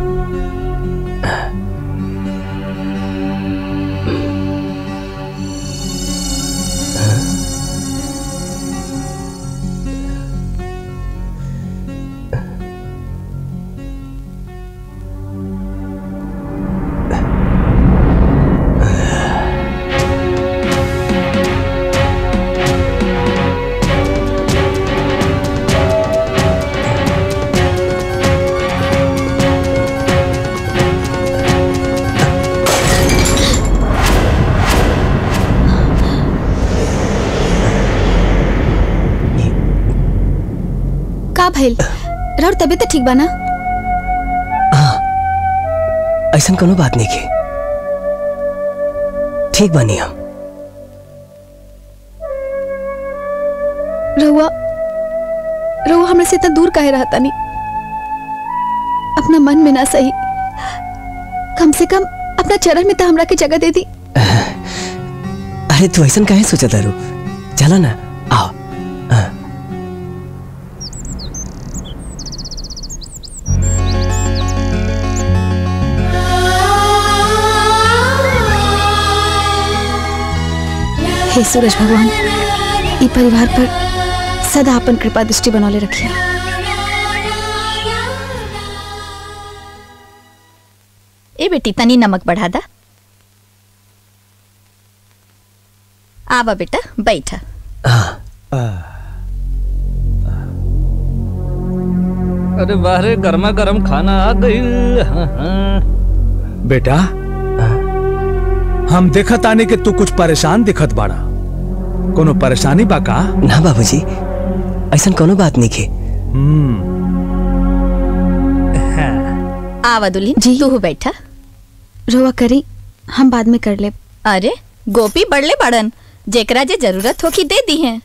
का भइल राउर तबीयत तो ठीक बा ना ऐसा कोनो बात नहीं के ठीक बनी हम रहुआ रहुआ हमरा से इतना दूर काहे रहता नहीं अपना मन में ना सही कम से कम अपना चरण में तो हमरा के जगह दे दी अरे तू ऐसा काहे सोचा तारू चला ना आओ हाँ। हे सूरज भगवान ई परिवार पर सदा अपन कृपा दृष्टि बनौले रखिए ए बेटी तनी नमक बढ़ा दा आवा बेटा बैठा अरे बाहरे गर्मा गर्म खाना आ गई हाँ, हाँ। बेटा हम देखत आने के तू कुछ परेशान दिखत बाड़ा कोनो परेशानी बा का ना बाबूजी ऐसा कोनो बात नहीं के आवा दुल्हन जी तू बैठा रोवा करी हम बाद में कर ले अरे गोपी बड़ले बड़न जेकरा जे जरूरत होगी दे दी है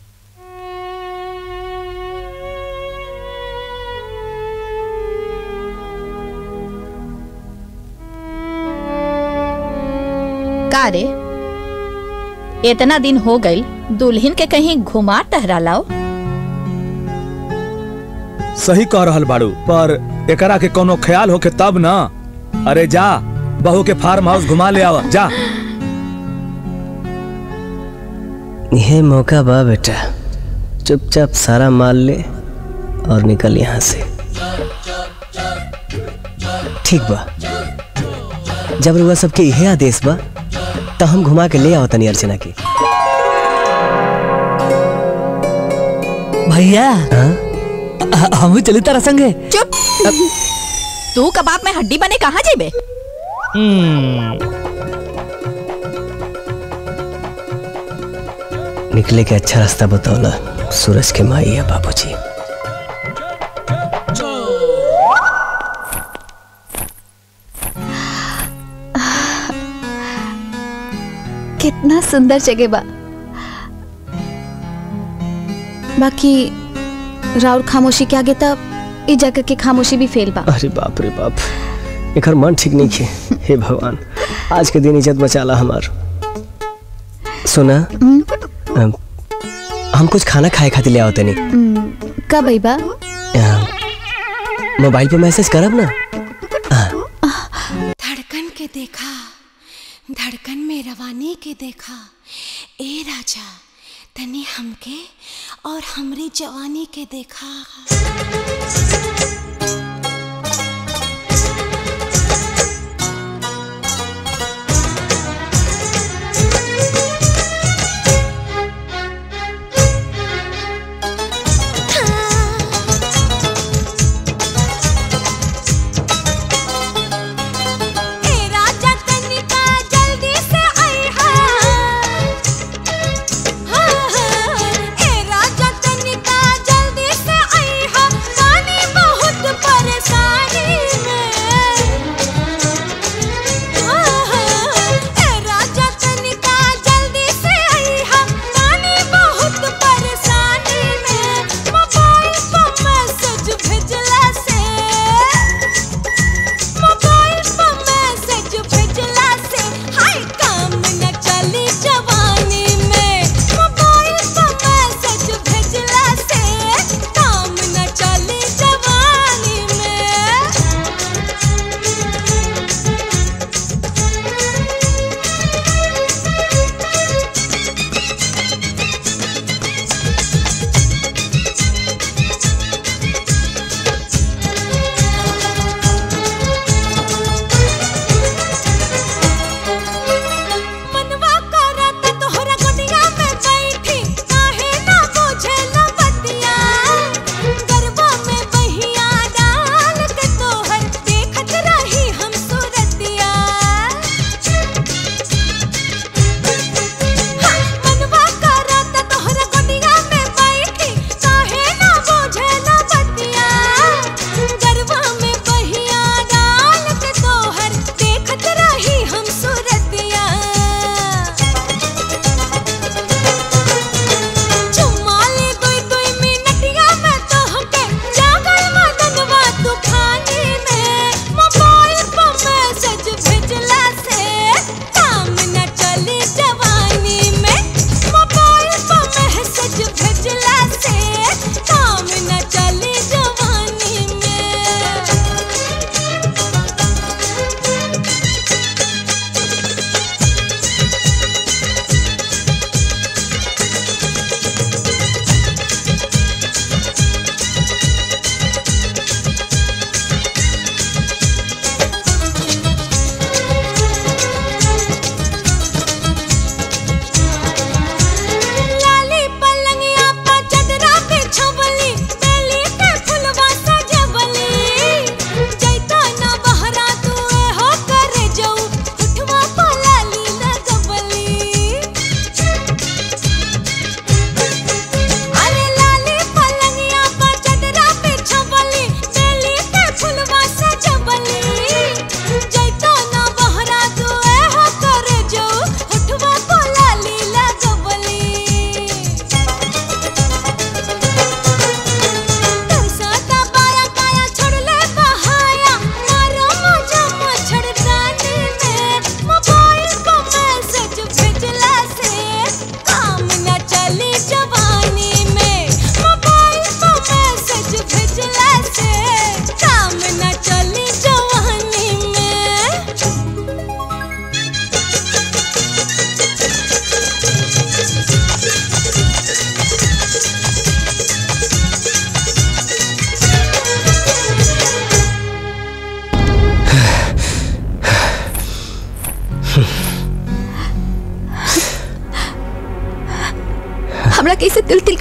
का रे इतना दिन हो गई दुल्हन के कहीं घुमा टहरा लाओ सही कह रहल बाड़ू पर एकरा के कोनो ख्याल होके तब ना अरे जा बहू के फार्म हाउस घुमा ले आवा जा यह मौका बा बेटा चुपचाप सारा माल ले और निकल यहाँ से ठीक बा जब रुआ सबके इहे आदेश बा तो हम घुमा के ले आओ तनी अर्चना की भैया हम चली तारा संगे चुप तू कबाब में हड्डी बने कहाँ जेबे निकले के अच्छा रास्ता बतौला सूरज के माई है बाबूजी कितना सुंदर जगह बा बाकी राउर खामोशी के आगे तब ई जगह की खामोशी भी फेल बा अरे बाप रे बाप एकर मन ठीक नहीं खे हे भगवान आज के दिन इज्जत बचाला हमार सुना अम, हम कुछ खाना खाए खातिर ले आओ तनी हम्म, कब आई बा अम, मोबाइल पे मैसेज करब ना धड़कन के देखा धड़कन में रवानी के देखा ए राजा तनी हमके और हमरी जवानी के देखा ए राजा तनिका जल्दी से आइहा हाँ, हाँ, ए राजा तनिका जल्दी से आइहा पानी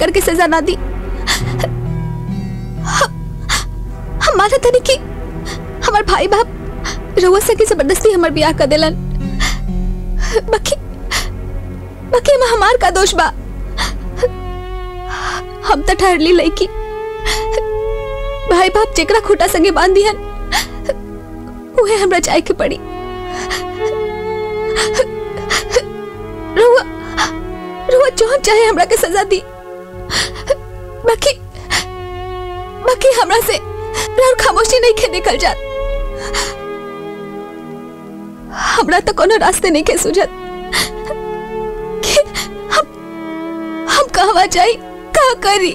करके सजा ना दी हम माना था कि हमार भाई बाप रउआ से की जबरदस्ती हमार ब्याह कर देलन बाकी बाकी में हमार का दोष बा हम तो ठहरली लईकी भाई बाप जेकरा खूटा संगे बांध दिहन उहे हमरा जाए के पड़ी रुआ रुआ जौन चाहे हमरा के सजा दी बाकी बाकी हमरा से राउर खामोशी नहीं के निकल जात हमरा तो कोनो रास्ते नहीं के सुझत कि हम हम कहवा जाई का करी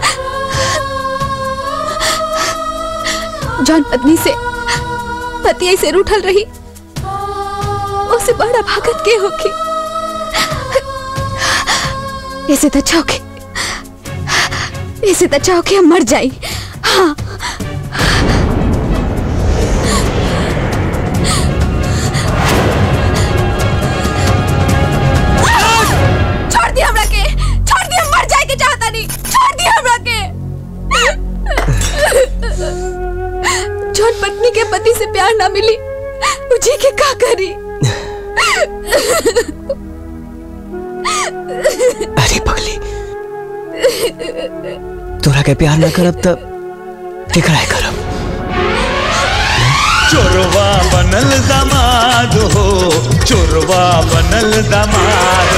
जौन पत्नी से पति ऐसे रूठल रही उसे बड़ा भागत के होगी ऐसे तो अच्छा होके ऐसे तो अच्छा होके हम मर जाई हाँ छोड़ दिया हमरा के छोड़ दिया मर जाए के चाहता नहीं छोड़ दिया हमरा के जौन पत्नी के पति से प्यार ना मिली मुझे के का करी अरे पगली तोरा के प्यार ना करब तब केकरा करब चोरवा बनल दामाद हो चोरवा बनल दामाद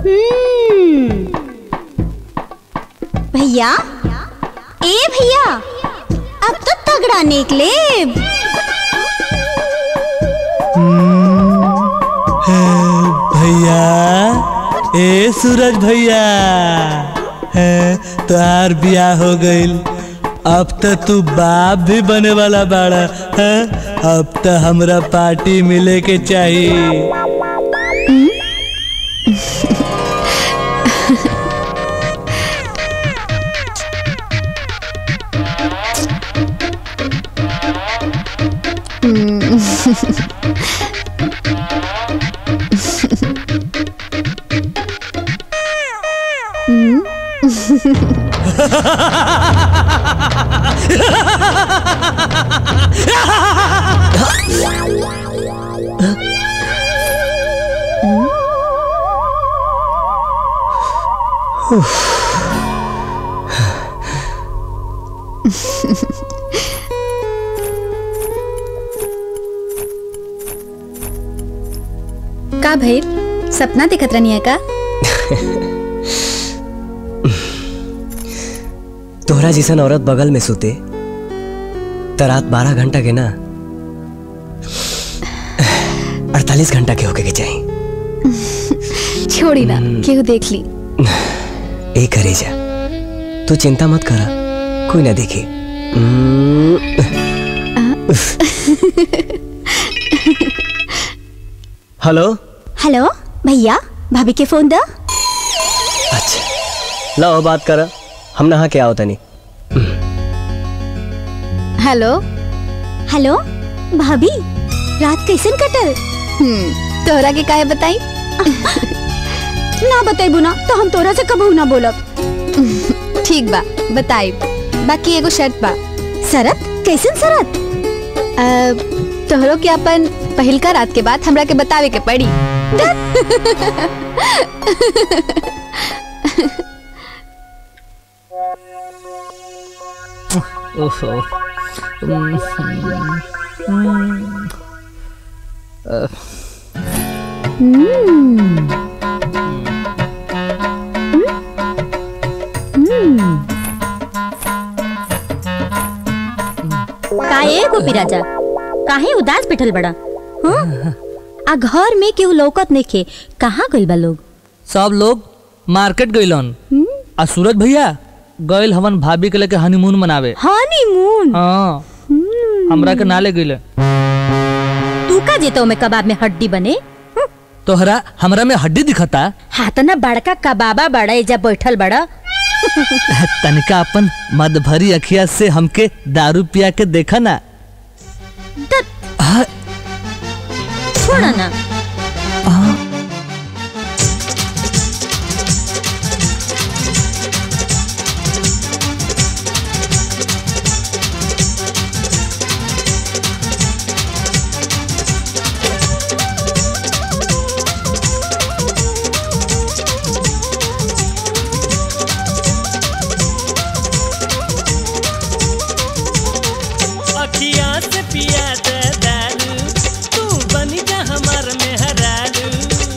भैया ए भैया अब तो तगड़ा निकले भैया ए सूरज भैया है तोहार बियाह हो गईल अब तो तू बाप भी बने वाला बाड़ा है अब तो हमरा पार्टी मिले के चाहिए का भइल सपना देखत रहनी का तोहरा जैसन औरत बगल में सोते तो रात बारह घंटा के ना अड़तालीस घंटा के होके के चाहिए छोड़ी ना केहू देख ली ए करे जा तू चिंता मत करा कोई ना देखे हेलो हेलो भैया भाभी के फोन दो लाओ बात करा हम नहा के आओ तनी हेलो हेलो भाभी रात कैसन कटल तोहरा के काहे बताई ना बताइबू ना तो हम तोरा से कबहू ना बोलब ठीक बा बताई बाकी एगो शर्त बा शरत कैसन शरत तोहरो के अपन पहिलका रात के बाद हमरा के बतावे के पड़ी ओहो काहे गोपी राजा काहे उदास बैठल बड़ा हाँ? आ घर में केहू लौकत नइखे कहाँ गइल बा लोग सब लोग मार्केट गइलन आ सूरज भैया गइल हवन भाभी के लेके हनीमून मनावे हनीमून हाँ हमरा के नाले गइले तू का जेतो में कबाब में हड्डी बने तोहरा हमरा में हड्डी दिखता हाथ ना बड़का कबाबा बड़ा एजा बैठल बड़ा तनिका अपन मद भरी अखिया से हमके दारू पिया के देखा ना छोड़ा ना अखिया से पिया दे दारू तू बन जा हमार मेहरारू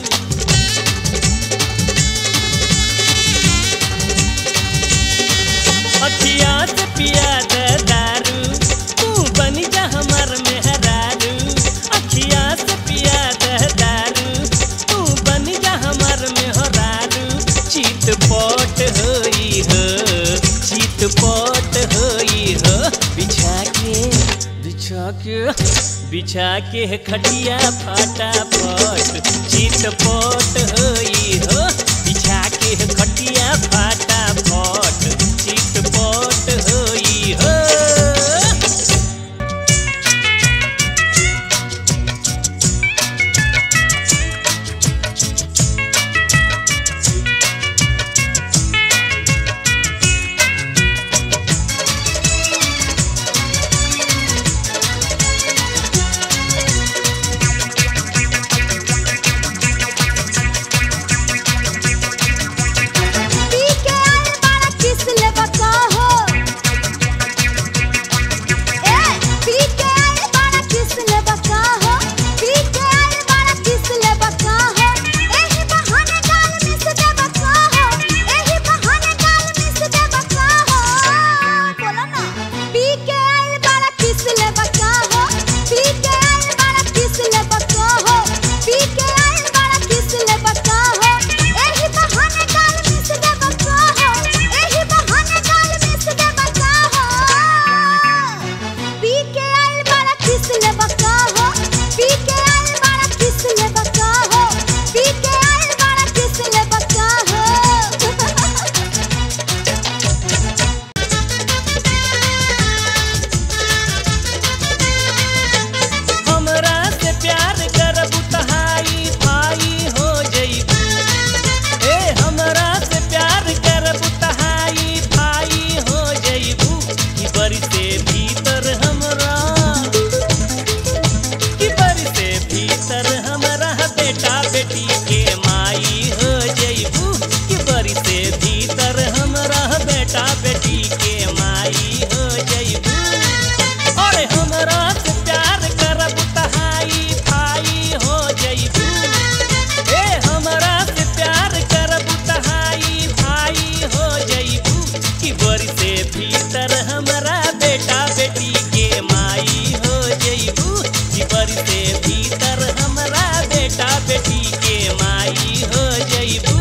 अखिया से पिया दे दारू तू बन जा हमार मेहरारू अखिया से पिया दे दारू तू बन जा हमार मेहरारू चित पट होई हो चित पट होई हो बिछा के बिछा के बिछा के खटिया फाटा पट चित पट होई हो बिछा के खटिया फाटा पट चित पट होई हो हमरा से प्यार करबू तहाई भाई हो जइबू ए हमरा से प्यार करबू तहाई भाई हो जइबू कि बरी से भीतर हमरा कि बरी से भीतर हमरा बेटा बेटी के माई हो जइबू कि बरी से भीतर हमरा बेटा बेटी के माई हो जइबू अरे हमरा से प्यार करब तहाई भाई हो जइबू ए हमरा से प्यार करब तहाई भाई हो जइबू कि बरी से भीतर हमरा बेटा बेटी के माई हो जइबू कि बरी से भीतर हमरा बेटा बेटी के माई हो जइबू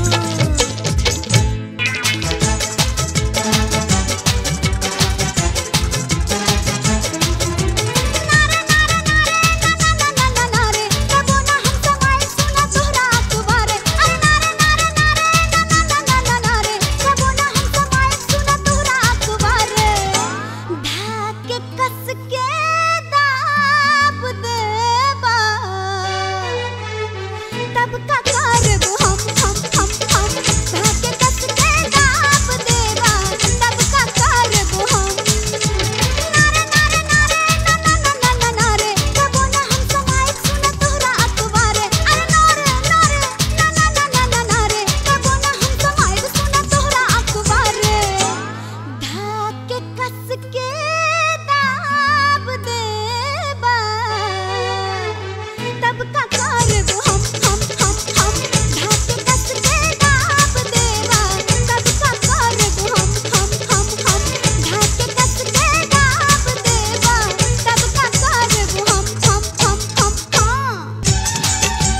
तब का करबू हम हम हम हम धाके कस के दाब देवा तब का करबू हम नारे नारे नारे ना ना ना ना ना नारे कबो ना हम समाए सुन तोहरा अखबारे अरे नारे नारे ना ना ना ना ना नारे कबो ना हम समाए सुन तोहरा अखबारे धाके कस के दाब देवा तब का करबू हम हम हम हम धाके कस के दाब देवा तब का करबू हम हम हम हम धाके कस के दाब देवा तब का करबू हम हम हम हम हाँ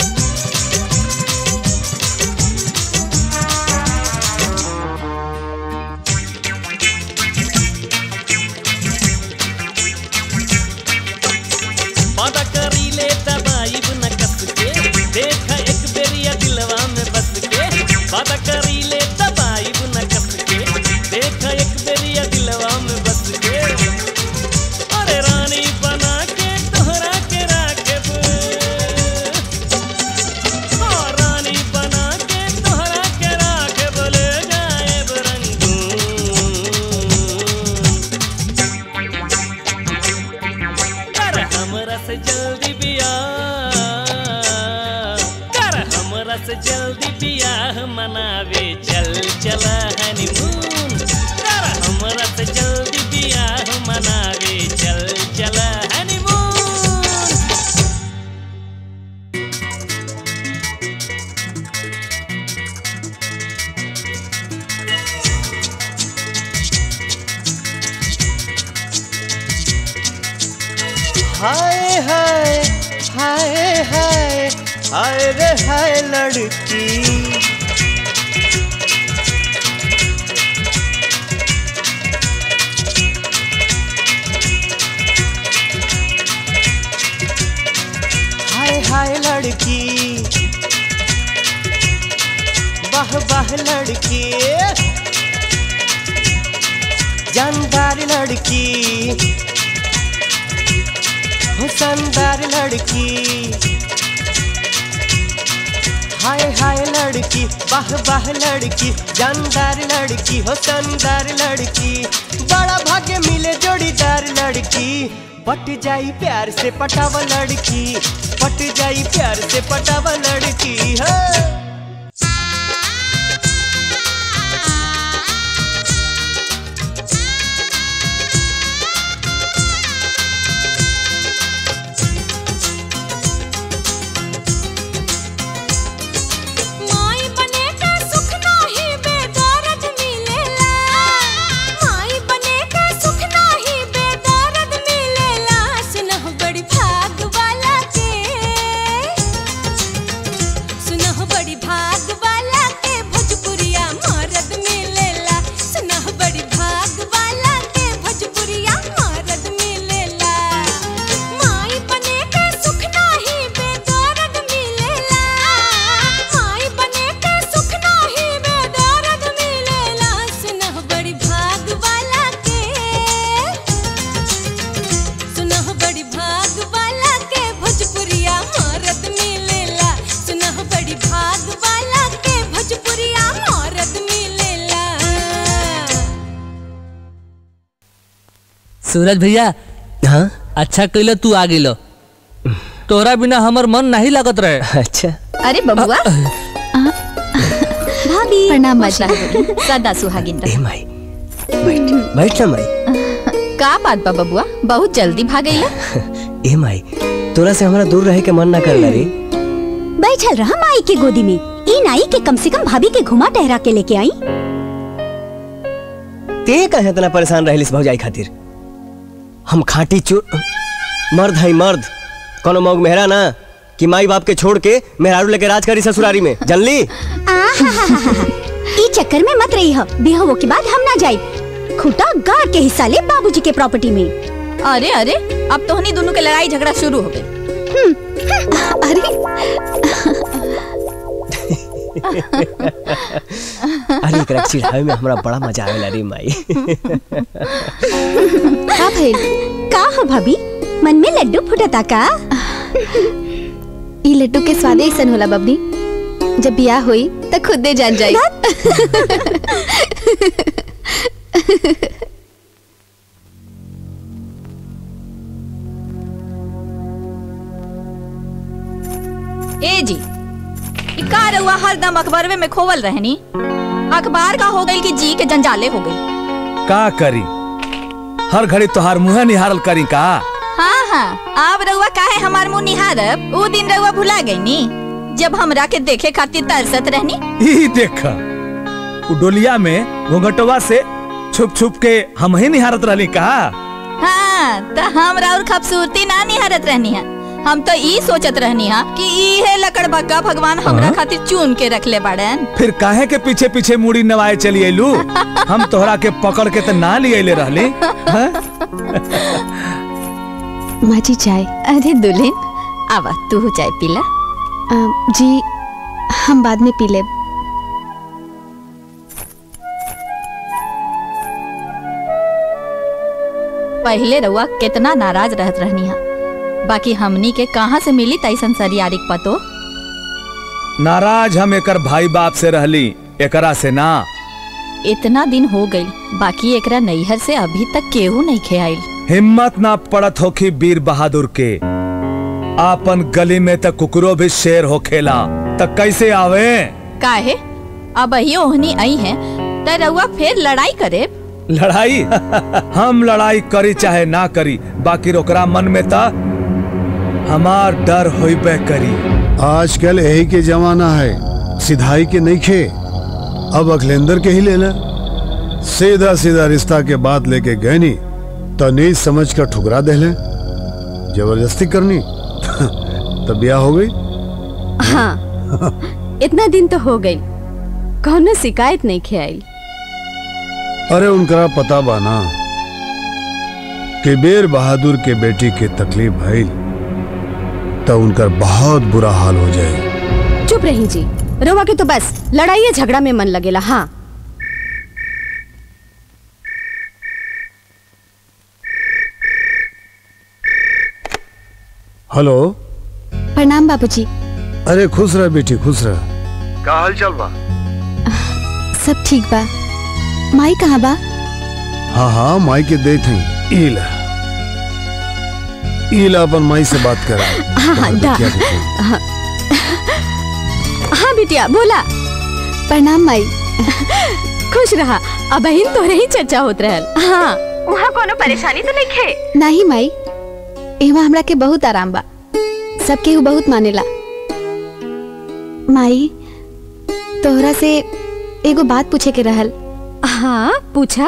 वादा करी ले दबाइब न कस के देख एक बेरिया दिलवा में बस के वादा करी ले दबाइब न कस के देख एक बेरिया दिलवा में बस के अरे रानी बना के तोहरा के राखब हाँ, रानी बना के तोहरा के राखब ले जाएब रंगून कर हमरा से जल्दी बियाह कर हमरा से जल्दी बियाह मनावे चल चला हनीमून कर हमरा से जल्दी बियाह मनावे चल चल हाय हाय हाय हाय हाय रे हाय लड़की हाय हाय लड़की वाह वाह लड़की जानदार लड़की हो शानदार लड़की हाय हाय लड़की वाह वाह लड़की जानदार लड़की हो शानदार लड़की बड़ा भाग्य मिले जोड़ीदार लड़की पट जाई प्यार से पटावा लड़की पट जाई प्यार से पटावा लड़की है माई बने का सुख नाही बेदर्द मिलेला माई बने का सुख नाही बेदर्द मिलेला सुनह बड़ी भाग वाला के सुनह बड़ी भाग वाला के भोजपुरिया मर्द मिलेला सुनह बड़ी भाग वाला के भोजपुरिया मर्द मिलेला माई बने का सुख नाही बेदर्द मिलेला माई बने के सुख नाही बेदर्द मिलेला सुनह बड़ी भाग वाला के सुनह बड़ी भाग वाला के भोजपुरिया मर्द मिलेला सुनह बड़ी भाग वाला के भोजपुरिया मर्द मिलेला सूरज भैया हाँ अच्छा कैलो तू आ गेलो तोरा बिना हमर मन नहीं लगत रहे अच्छा अरे बबुआ भाभी प्रणाम माजी सदा सुहागिन रह। माई बैठ ना माई का बात बा बबुआ बहुत जल्दी भागैला ए माई तोरा से हमारा दूर रहे के मन ना कर रे बैठल रहा माई के गोदी में ई नाई के कम से कम भाभी के घुमा टहरा के लेके आई ते कहे इतना परेशान रहलिस भौजाई खातिर हम खाटी चोर मर्द है मर्द कोनो मौग मेहरा ना कि माई बाप के छोड़ के मेहरारू लेके राज करी ससुरारी में जनली आहाहाहा। ई चक्कर में मत रही हो बिहवो के बाद हम ना जाए खुटा गाड़ के हिस्सा ले बाबूजी के प्रॉपर्टी में अरे अरे अब तोहनी दोनों के लड़ाई झगड़ा शुरू हो गई अरे एकरा चिढ़ावे में हमरा बड़ा मजा आवेला रे माई का भइल का हो भाभी मन में लड्डू फुटता का ई लड्डू के स्वाद ऐसन होला बबनी जब बियाह होई त खुदे जान जाई ए जी ई का रउआ हरदम अखबारवे में खोवल रहनी अखबार का हो गई कि जी के जंजाले हो गई का करी हर घड़ी तोहार मुंह निहारल करी का हाँ हाँ अब रउआ काहे हमार मुंह निहारब ऊ दिन रउआ भुला गई नी जब हमरा के देखे खातिर तरसत रहनी ई देख उ डोलिया में घूंघटवा से छुप छुप के हम ही निहारत रहली का हाँ तो हमरा और खूबसूरती ना निहारत रहनी है हम तो ई सोचत रहनी है कि ई है लकड़ बग्गा भगवान हमरा हाँ? खातिर चुन के रखले बाड़न फिर काहे के पीछे पीछे मुड़ी नवाए चली अइलू हम तोहरा के पकड़ के त ना लिए ले रहली हाँ? माजी चाय अरे दुल्हन आवा तू चाय पीला अ, जी हम बाद में पी लेब पहले रउआ कितना नाराज रहत रहनी है बाकी हमनी के कहाँ से मिली तैसन सरियारिक पतो नाराज हम एकर भाई बाप से रहली एकरा से ना इतना दिन हो गई बाकी एकरा नैहर से अभी तक केहू नहीं खेआइल हिम्मत ना पड़त होखी वीर बहादुर के आपन गली में त कुकरो भी शेर हो खेला त कैसे आवे काहे अब ही ओहनी आई है त रउआ फिर लड़ाई करे लड़ाई हम लड़ाई करी चाहे ना करी बाकी ओकरा मन में त हमार डर होइबे करी आजकल यही के जमाना है सिधाई के नहीं खे अब अखलेंदर के ही लेना सीधा सीधा रिश्ता के बात लेके गए नी तो नीच समझ कर ठुकरा दे ले जबरदस्ती करनी तब ब्याह हो गई हाँ इतना दिन तो हो गई कौनो शिकायत नहीं खियाई अरे उनकरा पता बाना कि बेर बहादुर के बेटी के तकलीफ भइल तो उनकर बहुत बुरा हाल हो जाए चुप रही जी रोवा के तो बस लड़ाई या झगड़ा में मन लगेला हाँ हेलो प्रणाम बाबूजी अरे खुश रह बेटी खुश रह का हाल चाल बा सब ठीक बा माई कहाँ बा हाँ हाँ माई के देत हैं ईला ईला अपन माई से बात कर हाँ हाँ दा हाँ हाँ बिटिया बोला प्रणाम माई खुश रहा अब बहन तोरे ही चर्चा होत रहल हाँ वहाँ कोनो परेशानी तो नहीं खे नहीं माई एमा हमरा के बहुत आराम बा सब केहू बहुत मानेला माई तोहरा से एगो बात पूछे के रहल हाँ पूछा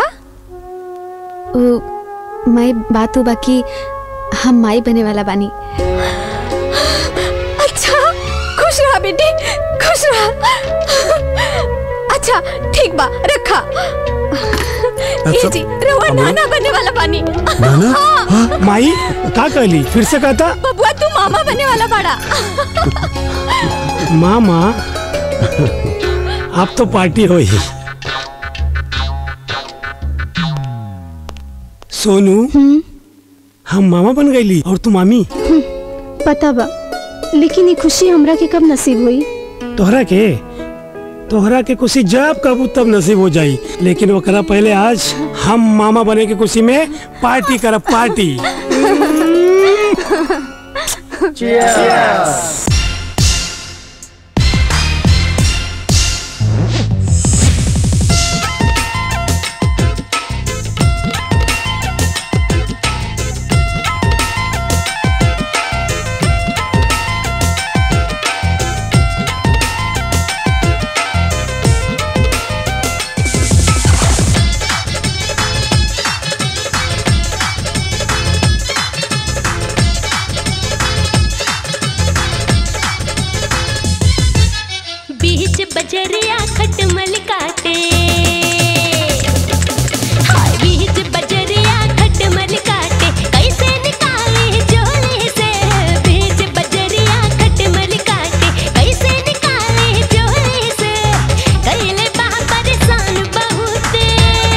ओ माई बात बा कि हम माई बने वाला बानी अच्छा खुश रहा बेटी खुश रहा अच्छा ठीक बा रखा ये जी रवा नाना बनने वाला बानी हाँ माई का कहली फिर से कहता बबुआ तू मामा बनने वाला बड़ा मामा अब तो पार्टी हो ही सोनू हम मामा बन गईली और तू मामी पता बा लेकिन ये खुशी हमरा के कब नसीब हुई तोहरा के तोहरा के खुशी जब कबू तब नसीब हो जाई लेकिन ओकरा पहले आज हम मामा बने के खुशी में पार्टी करब पार्टी बीच बजरिया खटमल काटे हाय बीच बजरिया खटमल काटे कैसे निकाले झोले से बीच बजरिया खटमल काटे कैसे निकाले झोले से कैले बा परेशान बहुते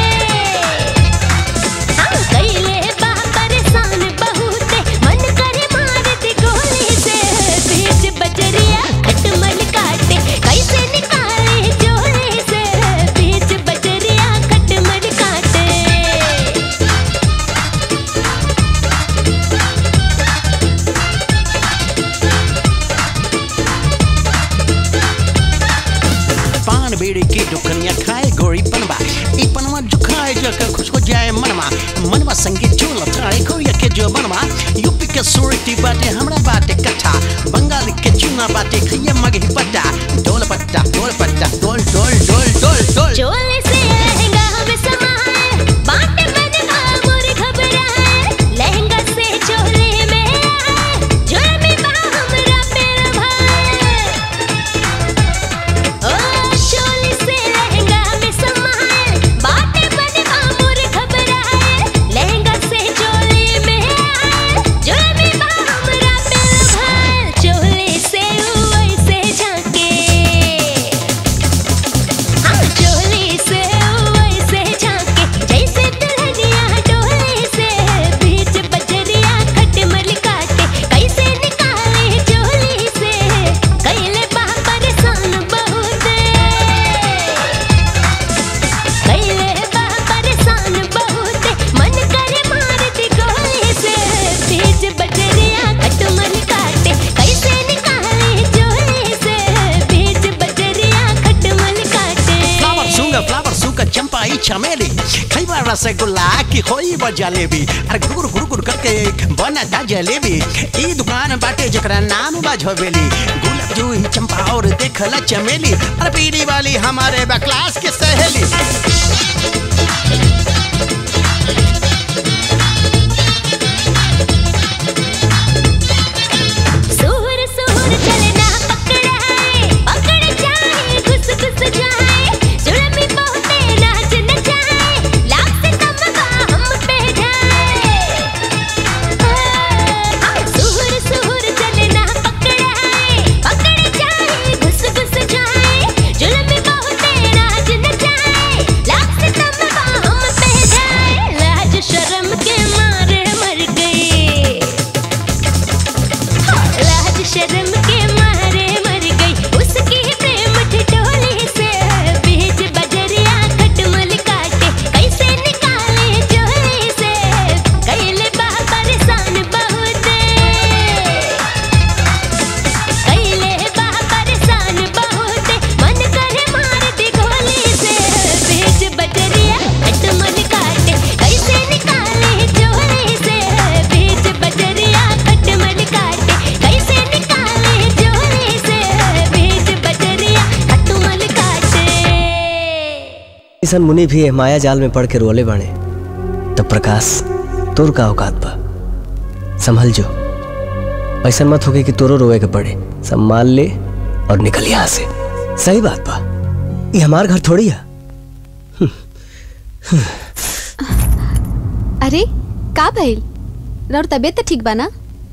हाँ कैले बा परेशान बहुते मन करे मार दे गोली से बीच बजरिया खटमल काटे कैसे निकाले झोले से बीच बजरिया खटमल काटे पान बेड़े की दुकनिया खाए गोरी बनवा ई पनवा जो खाए जो कर खुश हो जाए मनवा मनवा संगे चूल चाड़े कोरिया के जो बनवा यूपी के सुरती बाटे हमरा बाटे कथा बंगाल के चूना बाटे खैया मगे पट्टा डोल पट्टा डोल पट्टा डोल डोल डोल डोल डोल चोले से लहंगा हमें समाए बाटे बनवा मोर घबराए लहंगा से चोले में आए जोर में बा हमरा पेड़ भाए ओ चोले से लहंगा हमें समाए बाटे बनवा मोर घबराए लहंगा से चोले में आए जोर में बा हमरा पेड़ भाए चोले से वैसे झांके हाँ चोली से वैसे झांके जैसे दुल्हनिया डोले से बीच बजरिया खटमल काटे कैसे निकाले चोली से कैले बा परेशान बहुते कैले बा परेशान बहुते मन करे मार दी गोली से बीच बजरिया खटमल काटे कैसे निकाले चोली से बीच बजरिया खटमल काटे फ्लावर सूंगा फ्लावर सूंगा चंपा ई चमेली खैबा रसगुल्ला की खोई बा जलेबी अरे गुरु गुरु गुरु गुरु करके बना दा जलेबी ई दुकान बाटे जकरा नाम बा झोबेली गुलाब जूही चंपा और देखला चमेली अरे पीली वाली हमारे बा क्लास के सहेली किशन मुनि भी एह माया जाल में पड़ के रोले बाणे तब प्रकाश तोर का औकात बा संभल जो ऐसा मत होके कि तोरो रोए के पड़े संभाल ले और निकल यहाँ से सही बात बा ये हमार घर थोड़ी है अरे का भइल रौर तबीयत तो ठीक बा ना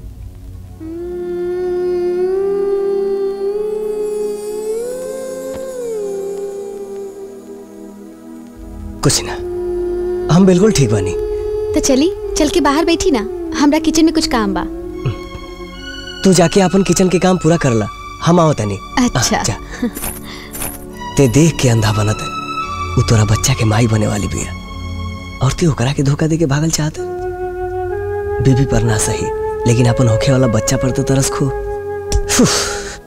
कुछ ना हम बिल्कुल ठीक बानी तो चली चल के बाहर बैठी ना हमरा किचन में कुछ काम बा तू जाके अपन किचन के काम पूरा करला हम आओ तनी अच्छा जा। ते देख के अंधा बनत है वो तोरा बच्चा के माई बने वाली बिया और ते ओकरा के धोखा दे के भागल चाहत बीबी पर ना सही लेकिन अपन होखे वाला बच्चा पर तो तरस खो उफ।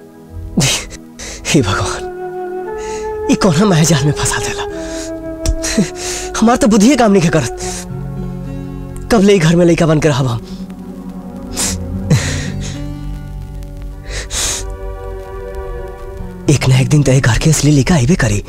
हे भगवान ये कौन महजाल में फंसा देला हमार तो बुद्धिए काम नहीं करत कब ले ई घर में लइका बन कर रहब हम एक ना एक दिन तय घर के असली लिखा आईबे करी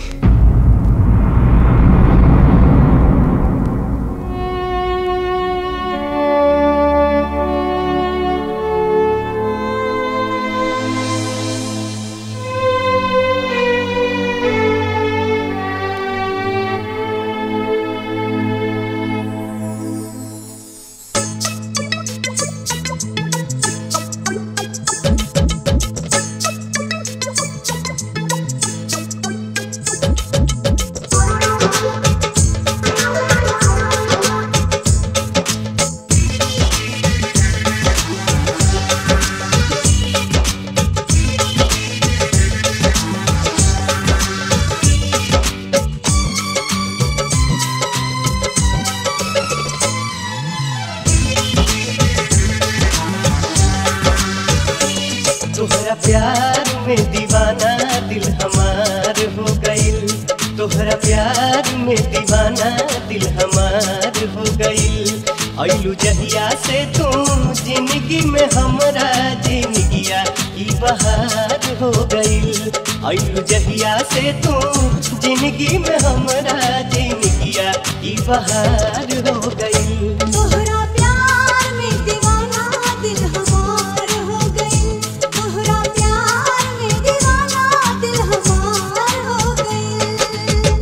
तोहरा प्यार में दीवाना दिल हमार हो गईल तोहरा प्यार में दीवाना दिल हमार हो गईल अइलू जहिया से तू जिंदगी में हमरा जिंदगिया ई बहार हो गईल अइलू जहिया से तू जिंदगी में हमरा जिंदगिया ई बहार हो गईल तोहरा प्यार में दीवाना दिल हमार हो गई तोहरा प्यार में दीवाना दिल हमार हो गई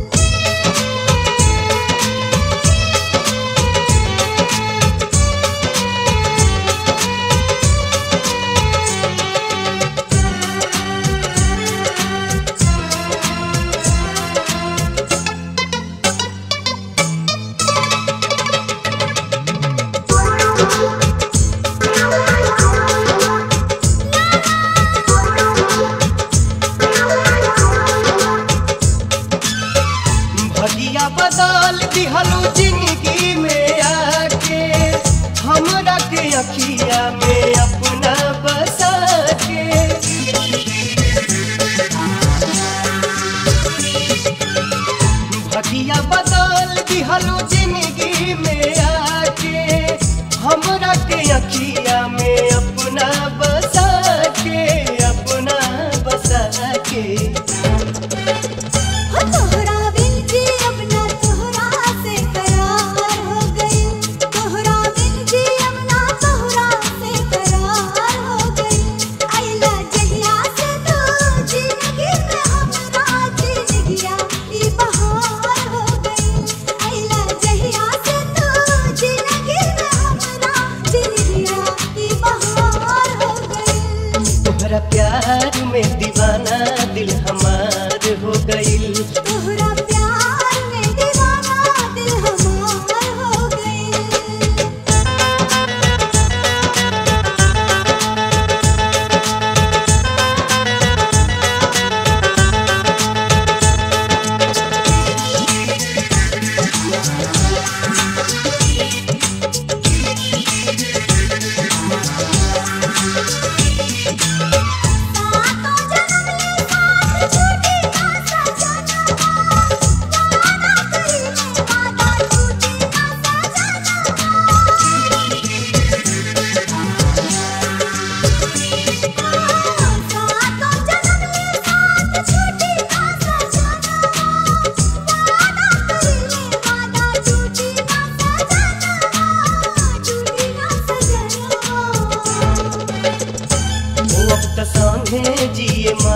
भगिया बदल दिहलू जिंदगी में आके हमरा के अखिया में अपना बसा के भगिया बदल दिहलू जिंदगी में आके हमरा के अखिया में अपना बसा के अपना बसा के हो तोहरा बिन जी अपना तोहरा से करार हो गई तोहरा बिन जी अपना तोहरा से करार हो गई आइला जहिया से तू जिंदगी में हमरा जिंदगिया ई बहार हो गई आइला जहिया से तू जिंदगी में हमरा जिंदगिया ई बहार हो गई तोहरा प्यार में दीवाना दिल हमार हो गईल तोहरा प्यार में दीवाना दिल हमार हो गई सातों जन्म ले साथ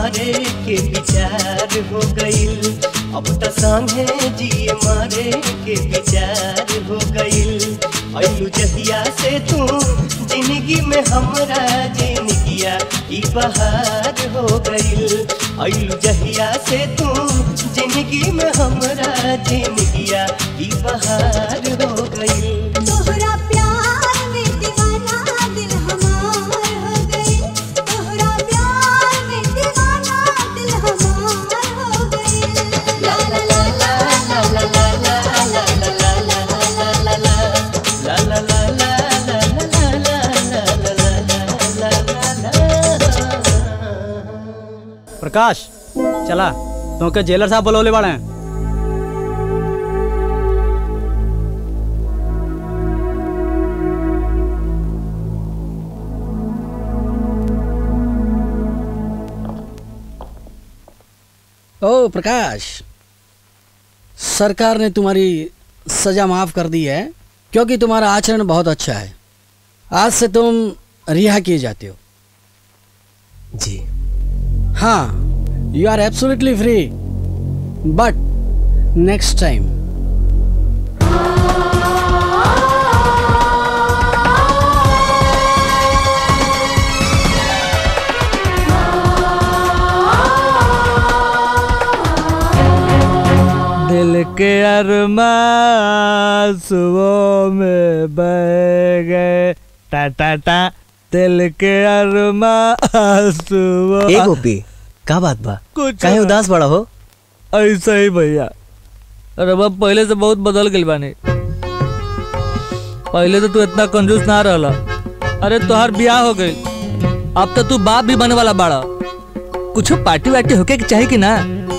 मारे के विचार हो गईल अब त संगे जिए मारे के विचार हो गईल अयू जहिया से तू जिंदगी में हमरा जिंदगिया ई बहार हो गईल अयू जहिया से तू जिंदगी में हमरा जिंदगिया ई बहार हो गईल तोहरा प्यार में दीवाना दिल हमार हो गई तोहरा प्यार में दीवाना दिल हमार हो गई ला ला ला ला ला ला ला ला ला ला ला ला ला ला ला प्रकाश चला तुमके जेलर साहब बोलौले बाड़े हैं ओ प्रकाश सरकार ने तुम्हारी सजा माफ कर दी है क्योंकि तुम्हारा आचरण बहुत अच्छा है आज से तुम रिहा किए जाते हो जी हाँ you are absolutely free but next time दिल के अरमा सुबह में बह गए टा टा टा दिल के अरमा सुबह ए गोपी का बात बा कुछ काहे ना। उदास बड़ा हो ऐसा ही भैया अरे बाप पहले से बहुत बदल गई बानी पहले तो तू इतना कंजूस ना रहला अरे तोहार ब्याह हो गई अब तो तू बाप भी बने वाला बाड़ा कुछ पार्टी वार्टी होके के चाहिए कि ना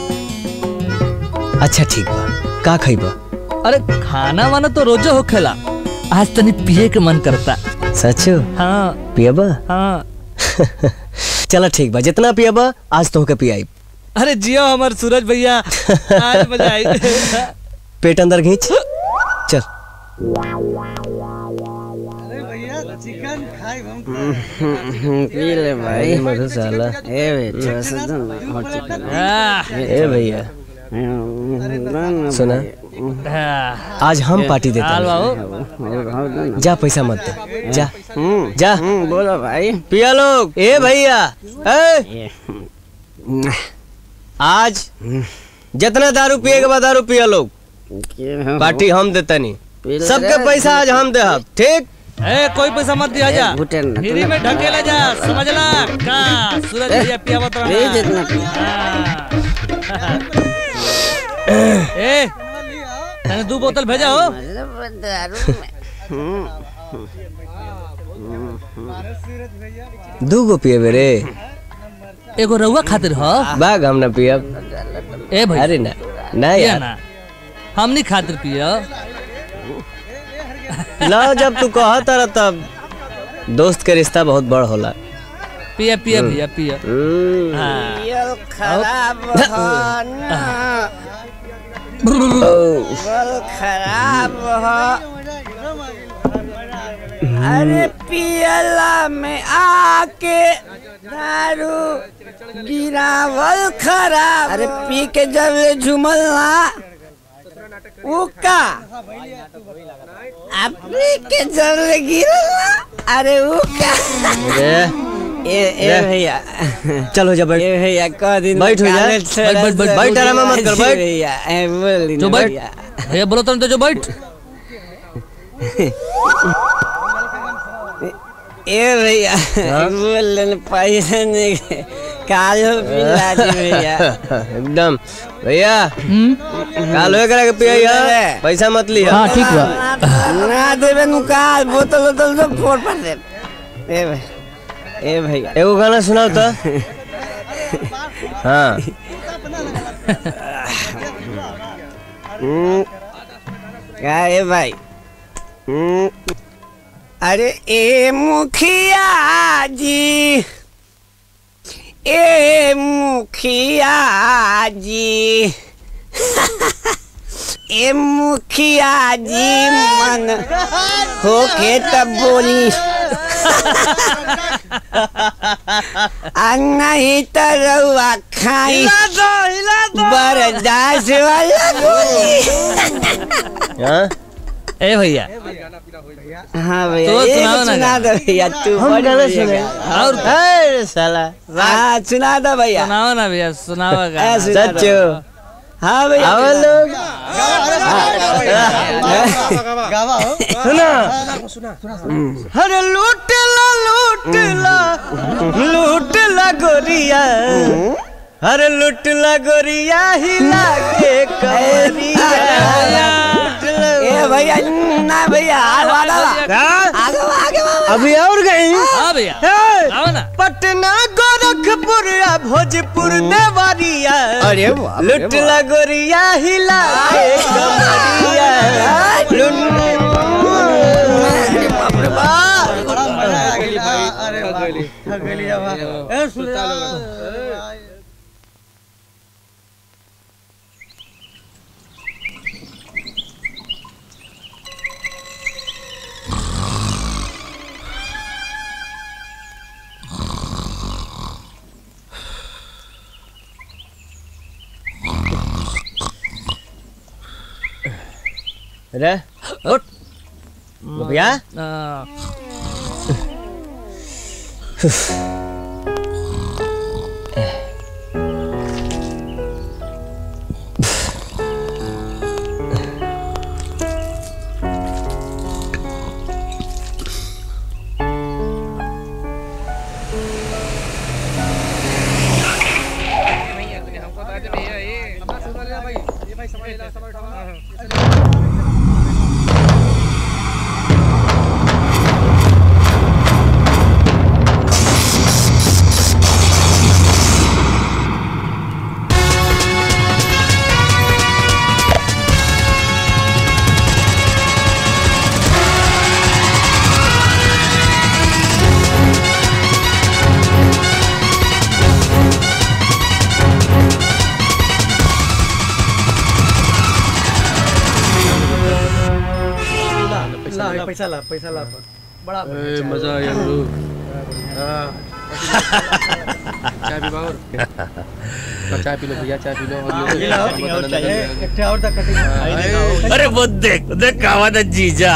अच्छा ठीक बा का खइबा अरे खाना वाना तो रोजे होखेला आज तनी पिए के मन करता सचो हाँ पियबा हाँ चला ठीक बा जितना पियबा आज तोहके पियाई अरे जियो हमार सूरज भैया आज मजा आई पेट अंदर खींच चल पी ले भाई मधुशाला ए बेटा सदन हो चुका ए भैया सुना आज हम पार्टी देते हैं जा पैसा मत दे जा जा बोलो भाई पिया लोग ए भैया ए आज जितना दारू पिएगा बा दारू पिया लोग पार्टी हम देता नहीं सबके पैसा आज हम दे ठीक ए कोई पैसा मत दिया जा घुटे ना, फ्री तू में ना। ढकेला जा समझला का सूरज ए, भैया पिया बता ए, जितना ए मैंने दो बोतल भेजा हो दू गो पिए रे एगो रउआ खातिर हो बाग हम ना पियब ए भाई अरे ना ना पिया यार ना हमनी खातिर पिया ला जब तू कहा तारा तब दोस्त के रिश्ता बहुत बड़ होला पिया पिया भैया पिया हाँ। खराब हो ना बल खराब हो अरे पियला में आके दारू गिरावल खराब अरे पी के जब झुमल ना ऊ का आ पी के जब गिरल ना अरे ऊ का ए ए ले। भैया चलो जा बैठ ए भैया कह दिन बैठ हो जा निकाले बैठ बैठ बैठ बैठ आराम मत कर बैठ भैया ए बोल जो बैठ भैया बोलो तुम तो जो बैठ ए भैया बोल लेने पैसा नहीं कालो पिला दी भैया एकदम भैया काल होए करा के पिया पैसा मत लिया हाँ, ठीक बा। ना देवे नु काल बोतल बोतल सब फोड़ पर दे ए भाई ए भैया एगो गाना सुनाओ तो हाँ हम्म, क्या है भाई हम्म, अरे ए मुखिया जी ए मुखिया जी ए मुखिया जी मन होके तब बोली नहीं तो रहुआ खाई बरदास वाला गोली ए भैया हाँ भैया तो एक सुनाओ ना सुना दो भैया तू हम बड़ी गाना बढ़िया सुने। गा। और अरे साला हाँ सुना दो भैया सुनाओ ना भैया सुनाओ हाँ, सुना दो। हाँ भैया आओ सुना लोग। अरे लूट ला लूट ला लूट ला गोरिया अरे लूट ला गोरिया हिला के कमरिया ए भैया ना भैया आगे आगे आगे आगे अभी और गई हाँ भैया आओ ना पटना गोरखपुर या भोजपुर देवरिया अरे बाप रे लूट ला गोरिया हिला के कमरिया रे उठ भैया ला पैसा ला पैसा ला बड़ा मजा आया गुरु चाय पी बाबू चाय पी लो भैया चाय पी लो और तक कटिंग अरे वो देख देख कहा था जीजा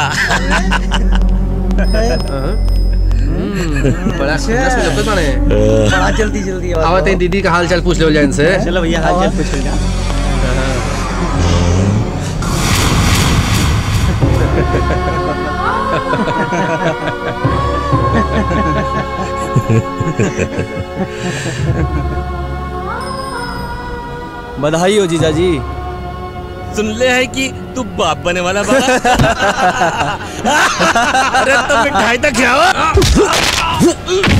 बड़ा सुंदर सुंदर लगते बने बड़ा जल्दी जल्दी आवत है दीदी का हाल चाल पूछ लो जाए इनसे चलो भैया हाल चाल पूछ लिया बधाई हो जीजा जी सुन ले है कि तू बाप बने वाला बड़ा अरे तो मिठाई तक खिलाओ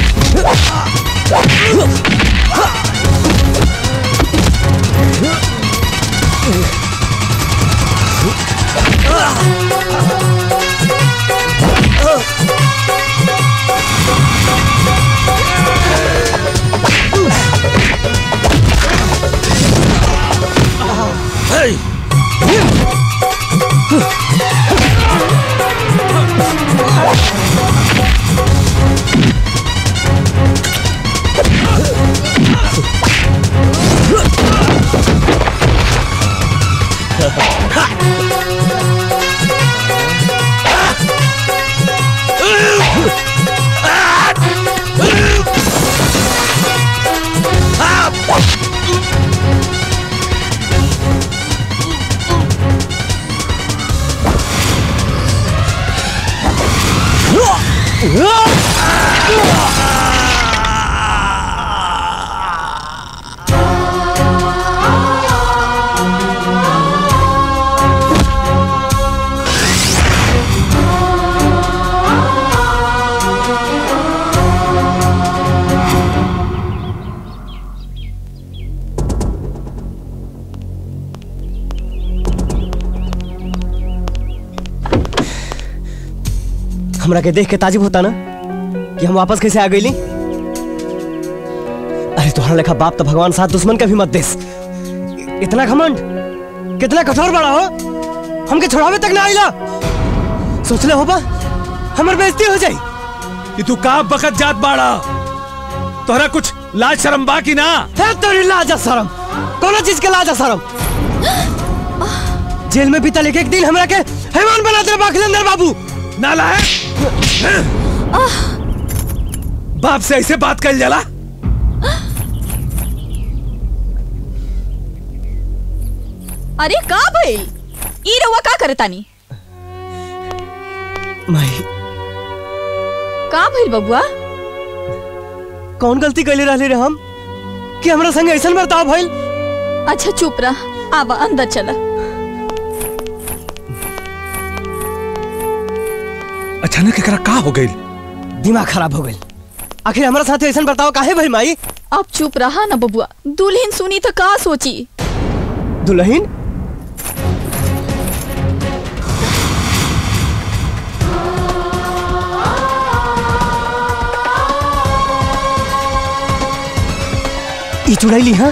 हमरा के देख के ताजुब होता ना कि हम वापस कैसे आ गईली अरे तुम्हारा लेखा बाप तो भगवान साथ दुश्मन का भी मत देस इतना घमंड कितना कठोर बड़ा हो हमके छोड़ावे तक ना आइला सोचले हो बा हमर बेइज्जती हो जाई कि तू का बकत जात बाड़ा तोहरा कुछ लाज शर्म बा की ना है तेरी लाज और शर्म कोनो चीज के लाज और शर्म जेल में बीतल एक एक दिन हमरा के हैवान बना दे बाखलेंदर बाबू नाला है बाप से ऐसे बात कर जाला अरे का भइल ई रउआ का करतानी माई का भइल बबुआ कौन गलती कैले रहले रे हम कि हमरा संग ऐसन बर्ताव भइल अच्छा चुप रह आवा अंदर चला अचानक एकरा का हो गई दिमाग खराब हो गई आखिर हमारा साथ ऐसा बर्ताव काहे भइल माई अब चुप रहा ना बबुआ दुल्हन सुनी तो का सोची दुल्हन ई चुड़ैली हाँ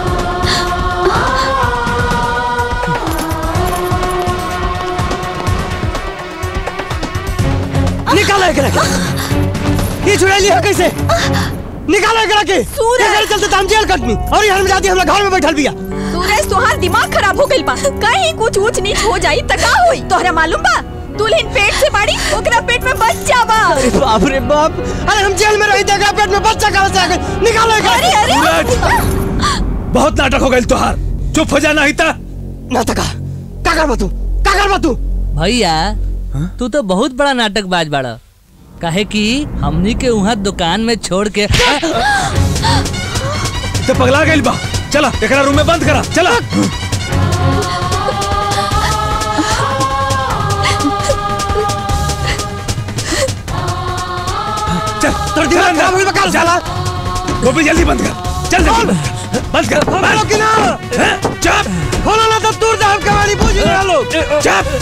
निकालो एकरा के ये चुड़ैली है कैसे निकालो एकरा के सूरज चलते तो हम जेल कटनी और ये हरमजादी हमरा घर में बैठल बिया सूरज तोहार दिमाग खराब हो गइल बा कहीं कुछ ऊंच नीच हो जाई त का होई तोहरा मालूम बा दुल्हन पेट से बाड़ी ओकरा पेट में बच्चा बा अरे बाप रे बाप अरे हम जेल में रही देखा पेट में बच्चा कहां से आ गया निकालो एकरा अरे अरे बहुत नाटक हो गई तोहार चुप हो जा नहीं ता नाटक का कर तू का कर तू भैया तू तो बहुत बड़ा नाटक बाज बाड़ा काहे कि हमनी के वहाँ दुकान में छोड़ के तो पगला गई बा चला एकरा रूम में बंद करा चला चल तोर दिमाग खराब होई बकाल साला गोपी जल्दी बंद कर चल जल्दी बंद कर खोलो कि ना चुप खोलो ना तो दूर जाओ कहानी पूछ रहा लोग चुप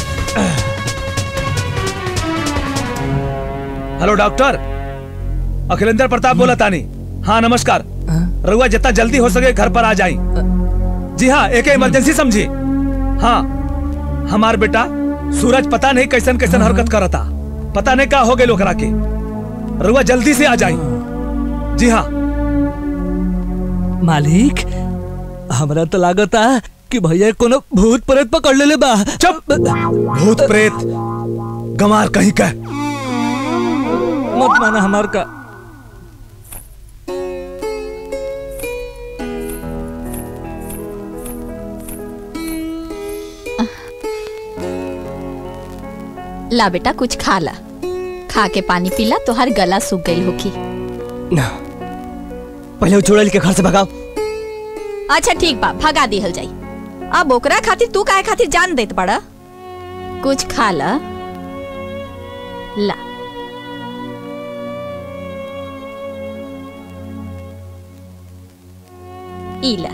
हेलो डॉक्टर अखिलेंद्र प्रताप बोला तानी हाँ नमस्कार रघुआ जितना जल्दी हो सके घर पर आ जाई जी हाँ एक इमरजेंसी समझी हाँ हमार बेटा सूरज पता नहीं कैसन कैसन हरकत करता पता नहीं का हो गए लोकरा के रघुआ जल्दी से आ जाई जी हाँ मालिक हमरा तो लागता कि भैया कोनो भूत प्रेत पकड़ लेले बा चुप भूत प्रेत गंवार कहीं का मत माना हमार का ला बेटा कुछ खा ला खा के पानी पीला तोहार गला सूख गई होगी ना पहले वो चुड़ैल के घर से भगाओ अच्छा ठीक बा भगा दिहल जाई अब ओकरा खातिर तू काहे खातिर जान देत बड़ा कुछ खा ला ला इला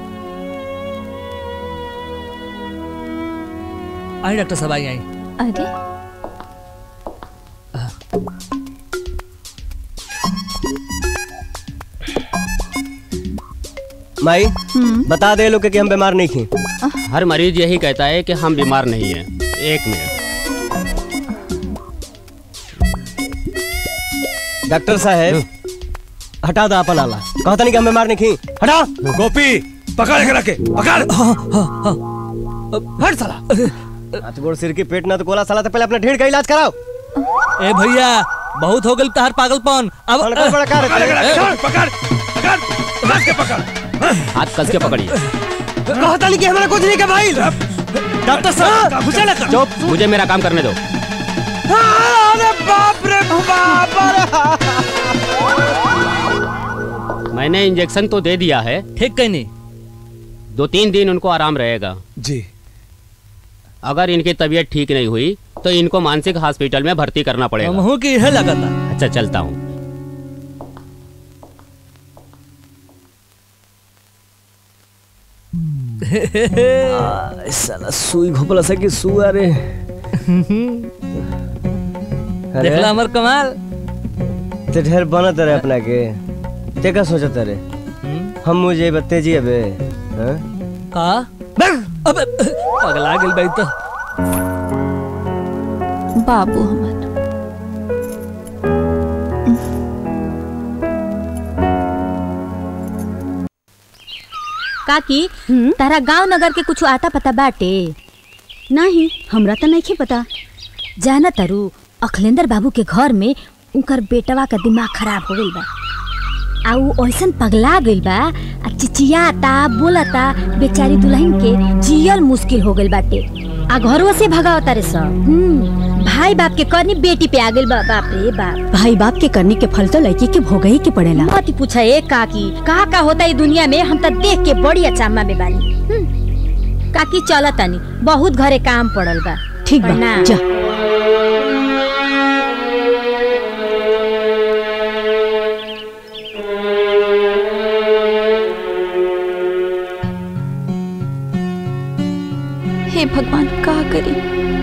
आई डॉक्टर साहब आई आई अरे माई बता दे लोग कि हम बीमार नहीं थी हर मरीज यही कहता है कि हम बीमार नहीं हैं एक मिनट डॉक्टर साहब हटा दो अपन आला कहता नहीं कि हम बीमार नहीं थी हटा गोपी पकड़ के रखे पकड़ हट साला हाथ गोड़ सिर की पेट ना तो कोला साला तो पहले अपना ढेर का इलाज कराओ ए भैया बहुत हो गल तहार पागलपन अब बड़का बड़का पकड़ पकड़ पकड़ पकड़ के पकड़ हाथ कस के पकड़िए कहता नहीं कि हमारा कुछ नहीं का भाई डॉक्टर साहब मुझे लगा चुप मुझे मेरा काम करने दो अरे बाप रे बाप अरे मैंने इंजेक्शन तो दे दिया है ठीक कहीं नहीं दो तीन दिन उनको आराम रहेगा जी अगर इनकी तबीयत ठीक नहीं हुई तो इनको मानसिक हॉस्पिटल में भर्ती करना पड़ेगा हमहू की यह लगा था अच्छा चलता हूँ आ, साला सुई घोपला सा कि सु अरे देखला हमर कमाल ते ढेर बनत रहे अपना के ते का सोचत रहे हम मुझे बत्तेजी अबे हाँ? का अबे पगला गेल भाई तो बाबू हमर काकी तारा गांव नगर के कुछ आता पता बाटे नहीं हमरा तो नहीं पता जाना तारू अखिलेंद्र बाबू के घर में उनकर बेटवा का दिमाग खराब हो गइल बा आ उ ऐसन पगला गइल बा आ चिचियाता बोलता बेचारी दुल्हन के जियल मुश्किल हो गइल बाटे आ घरवा से भगावता रे सब हम्म, भाई बाप के करनी बेटी पे आ गइल बा बाप रे बाप भाई बाप के करने के फल तो लड़की के भोग ही के पड़ेला मत ही पूछा ए काकी का का होता है दुनिया में हम तो देख के बड़ी अचामा में बानी हम्म, काकी चल तानी बहुत घरे काम पड़ल बा ठीक बा, प्रणाम। जा। हे भगवान का करी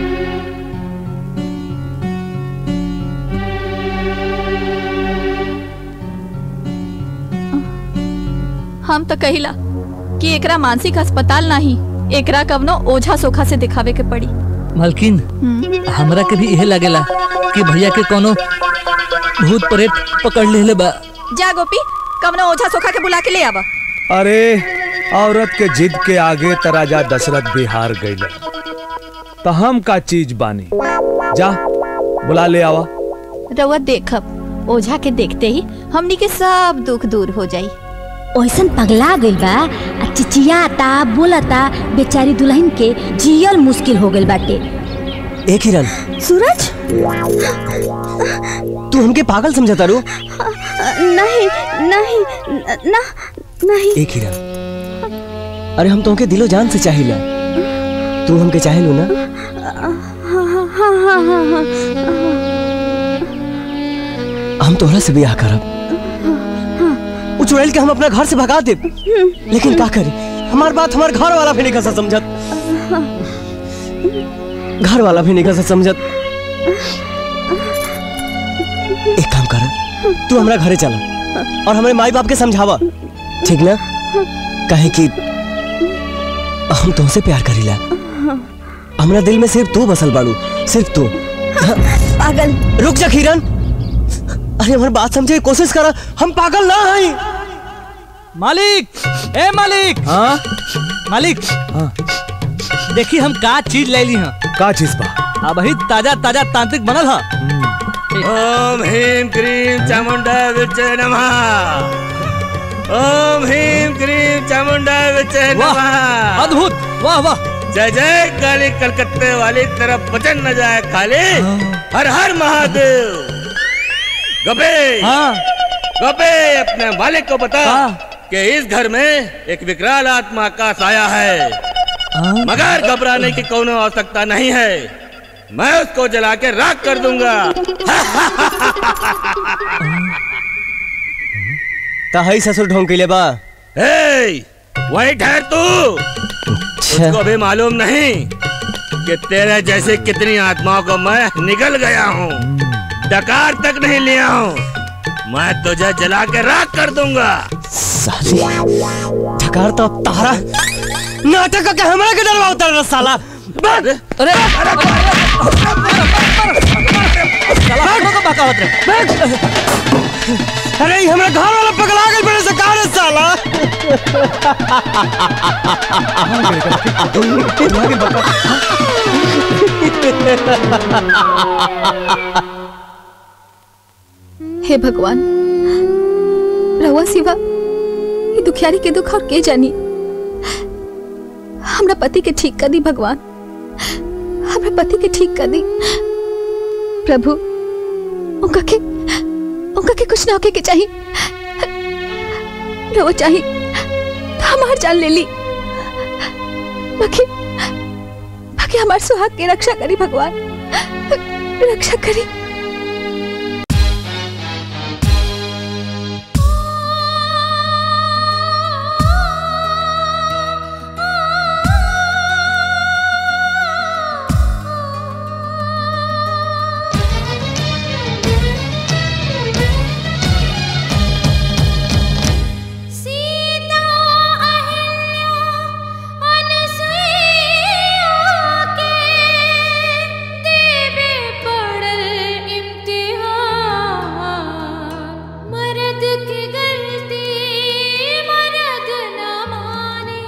हम तो कहिला कि एकरा मानसिक अस्पताल नहीं एकरा कवनो ओझा सोखा से दिखावे के पड़ी मालकिन हम्म, हमरा के भी यही लागेला कि भैया के कोनो भूत प्रेत पकड़ लेले बा जा गोपी कवनो ओझा सोखा के बुला के ले आवा अरे औरत के जिद के आगे त राजा दशरथ भी हार गईले तो हम का चीज बानी जा बुला ले आवा रउआ देखब ओझा के देखते ही हमनी के सब दुख दूर हो जाई ऐसन पगला गइल बा आ चिचियाता बोलता बेचारी दुल्हन के जियल मुश्किल हो गइल बाटे ए किरण सूरज तू हमके पागल समझता रू नहीं नहीं ना नहीं ए किरण अरे हम तुमके दिलो जान से चाहिला तू हमके चाहेलू ना हाँ हाँ हाँ हाँ हाँ हम तोहरा से ब्याह करब उ चुड़ैल के हम अपना घर से भगा दे लेकिन का करी हमार बात हमार घर वाला भी नहीं कैसा समझत घर वाला भी नहीं कैसा समझत एक काम कर तू हमरा घरे चला और हमारे माई बाप के समझावा ठीक ना कहे कि हम तुमसे प्यार करीला हमरा दिल में सिर्फ तू बसल बाड़ू सिर्फ तू पागल रुक जा किरण अरे हमारी बात समझे की कोशिश करा हम पागल ना हई मालिक ए मालिक हाँ मालिक हाँ देखी हम का चीज ले ली हैं का चीज बा अब ही ताजा ताजा तांत्रिक बनल है ओम ह्रीम क्रीम चामुंडा विचे नमः ओम ह्रीम क्रीम चामुंडा विचे नमः अद्भुत वाह वाह जय जय काली कलकत्ते वाली तरफ वचन न जाए खाली हर हर महादेव गपे हाँ गपे अपने मालिक को बता कि इस घर में एक विकराल आत्मा का साया है मगर घबराने की कोनो आवश्यकता नहीं है मैं उसको जला के राख कर दूंगा तहई ससुर ढोंग के लिए बा हे, वही ठहर तू उसको भी मालूम नहीं कि तेरे जैसे कितनी आत्माओं को मैं निकल गया हूँ डकार तक नहीं लिया हूँ मैं तुझे जला के राख कर दूंगा साली ठकार तो अब तारा नाटक का हमरा के डरवा उतर रहा साला अरे अरे अरे ई हमरा घर वाला पगला गइल बड़े से कारे साला हे भगवान रवा सिवा ये दुखियारी के दुख और के जानी हमरा पति के ठीक कर दी भगवान हमरा पति के ठीक कर दी प्रभु उनका के उनका के कुछ ना होके के चाहिए रवा चाहिए तो हमार जान ले ली बाकी बाकी हमार सुहाग की रक्षा करी भगवान रक्षा करी सीता अहिल्या अनसुईया के देवे पड़ल इम्तिहान मर्द की गलती मर्द न माने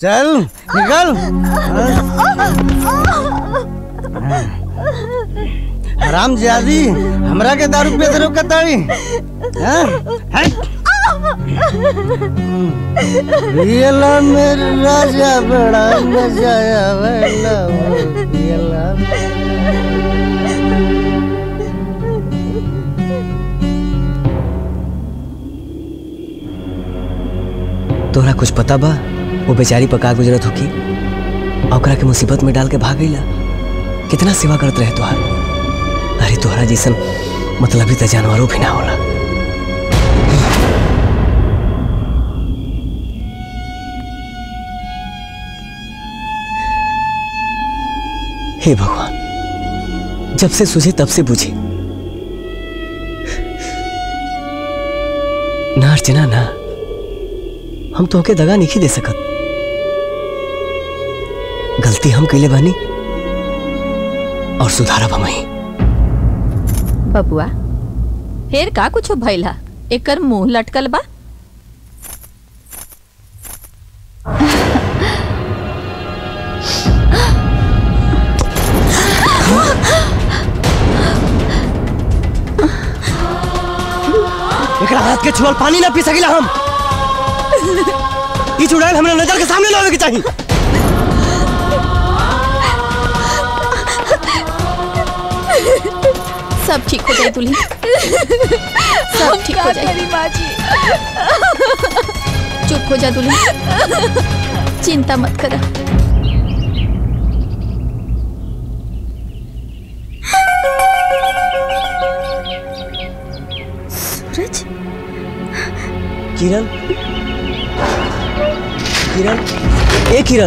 चल निकल हराम जादी हमरा के दारू पे रोक ताड़ी हैं हट पियला मेरे राजा बड़ा मजा आवेला पियला तोहरा कुछ पता बा वो बेचारी पका गुजरत होकी और ओकरा के मुसीबत में डाल के भाग गईला कितना सेवा करत रहे तोहार अरे तोहरा जैसन मतलब ही तो जानवरों भी ना होला हे भगवान जब से सुझे तब से बुझे ना अर्चना ना हम तो के दगा नहीं दे सकत गलती हम कैले बानी और सुधारब हम ही बबुआ फिर का कुछ भइला एकर मुंह लटकल बा एकरा हाथ के छुअल पानी ना पी सकिला हम ई चुड़ैल हमरा नजर के सामने लावे के चाहिए सब ठीक हो जाए दुल्ही सब ठीक हो जाए चुप हो जा दुल्ही चिंता मत करा सूरज किरण किरण ए किरण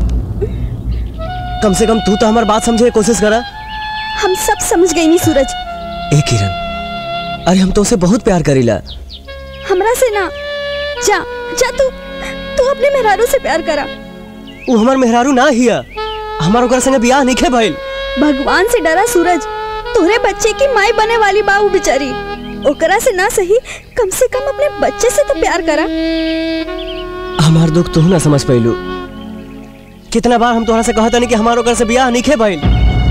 कम से कम तू तो हमार बात समझे के कोशिश करा हम सब समझ गई नहीं सूरज ए किरण अरे हम तो उसे बहुत प्यार करीला हमरा से ना जा जा तू तू अपने मेहरारू से प्यार करा वो हमार मेहरारू ना हिया हमार ओकरा संगे बियाह नहीं खे भइल भगवान से डरा सूरज तोरे बच्चे की माई बने वाली बाऊ बेचारी ओकरा से ना सही कम से कम अपने बच्चे से तो प्यार करा हमार दुख तू ना समझ पैलू कितना बार हम तोहरा से कहता नहीं कि हमार ओकरा से बियाह नहीं खे भइल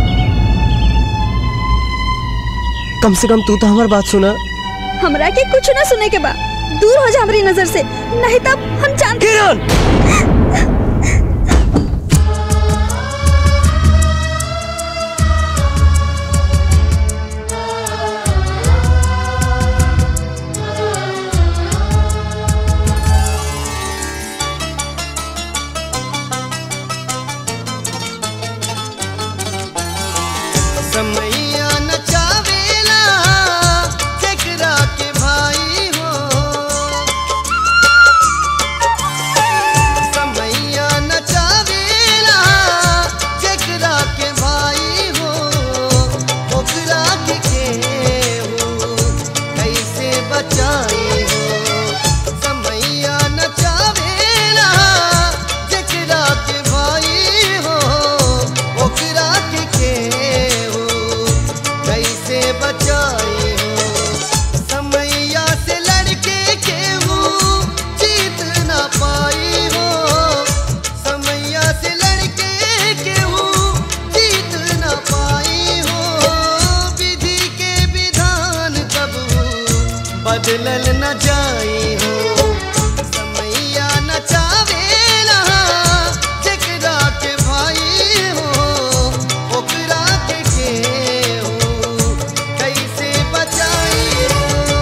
कम से कम तू तो हमार बात सुना हमरा के कुछ ना सुने के बा दूर हो जा हमारी नजर से नहीं तब हम जान किरण समैया नचावेला केकरा के भाई हो समैया नचावेला केकरा के भाई हो ओकरा के केहू कैसे बचाई हो समैया नचावेला केकरा के भाई हो ओकरा के केहू कैसे बचाई हो समैया से लड़के केहू जीत ना पाई हो समैया से लड़के केहू जीत ना पाई हो विधि के विधान कब बदलल न जाई हो समैया नचावेला जेकरा के भाई हो ओकरा के केहू कैसे बचाई हो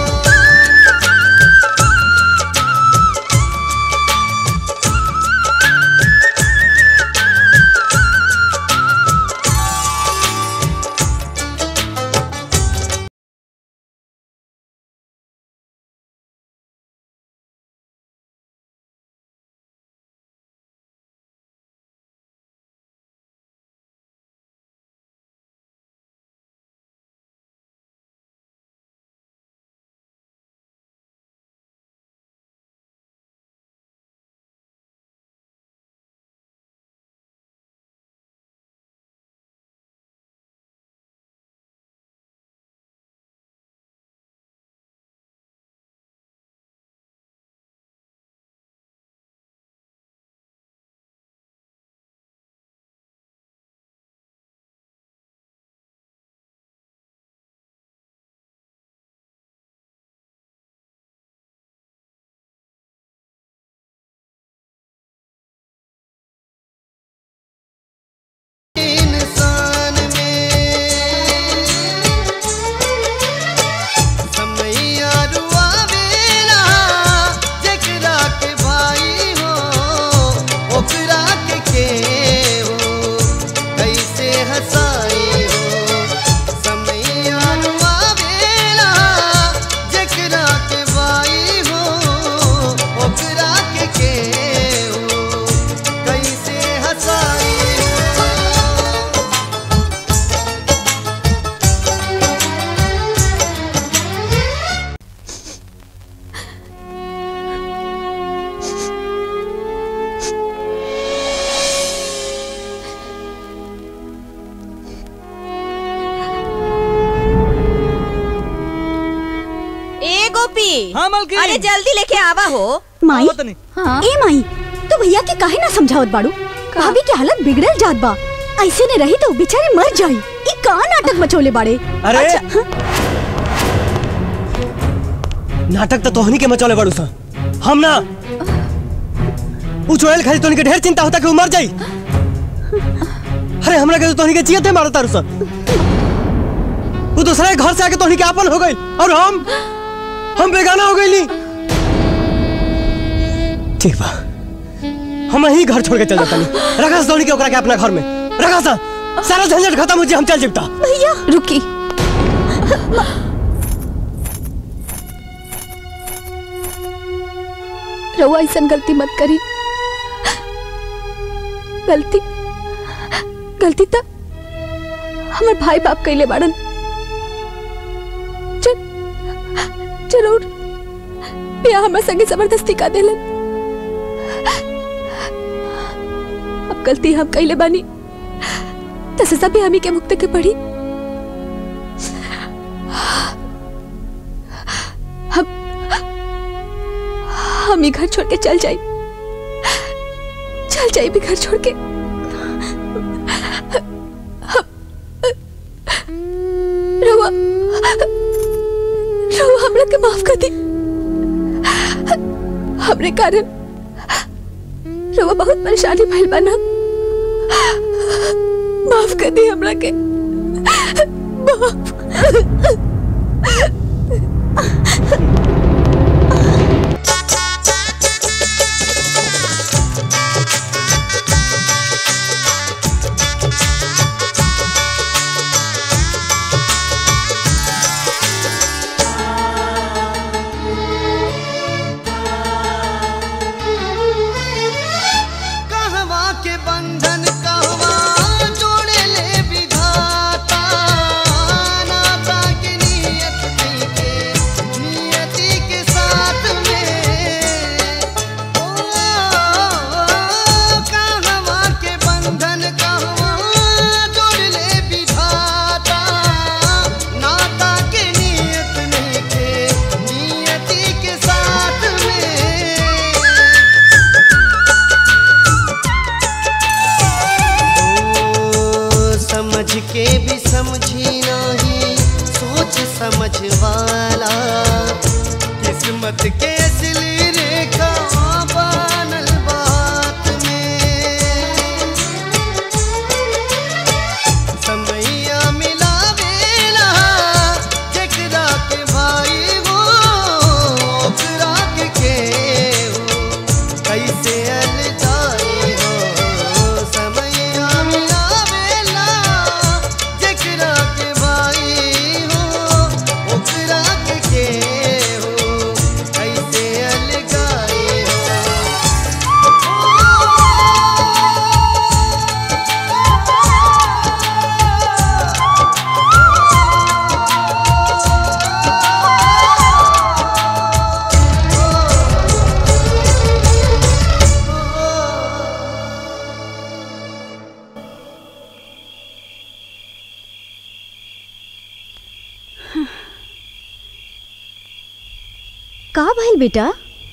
हाँ मलकिन अरे जल्दी लेके आवा हो माई ए माई तू भैया के काहे ना समझावत बाड़ू भाभी के हालत बिगड़ल जात बा ऐसे ने रही तो बेचारे मर जाई ई का नाटक मचोले बाड़े अरे नाटक तो तोहनी के मचौले बड़ू सा हम ना उ चोयल खाली तोहनी के ढेर चिंता होता कि उ मर जाई अरे हमरा के तो तोहनी के जियते मारता तारू सा उ दूसरे के घर से आके तोहनी के आपन हो गई और हम हम बेगाना हो गईली ठीक बा हम यही घर छोड़ के चल जाता नहीं रखा तोहनी के ओकरा के अपना घर में रखा सा सारा झंझट खत्म हो जाए हम चल जिबता भैया रुकी रउआ ऐसा गलती मत करी गलती गलती तो हमार भाई बाप कैले बाड़न चल जरूर पिया हमरा संगे जबरदस्ती का देलन अब गलती हम कैले बानी तो सजा भी हमी के मुक्त के पड़ी हम हम ही घर छोड़ के चल जाए चल जाए भी घर छोड़ के रहुआ रहुआ हमरा के माफ कर दी हमरे कारण रहुआ बहुत परेशानी भइल बना माफ कर दी हमरा के माफ कहवा के बंधन कहवा जोड़े ले विधाता नाता के नियत नहीं के नियति के साथ में ओ कहवा के बंधन कहवा जोड़ ले विधाता नाता के नियत नहीं के नियति के साथ में समझ के भी समझी नहीं सोच समझ वाला किस्मत के असली रेखा बनल बात में समैया मिलावेला जेकरा के भाई हो ओकरा के केहू कैसे अलगाई हो समैया मिलावेला जेकरा के भाई हो ओकरा के केहू कैसे अलगाई हो का भइल बेटा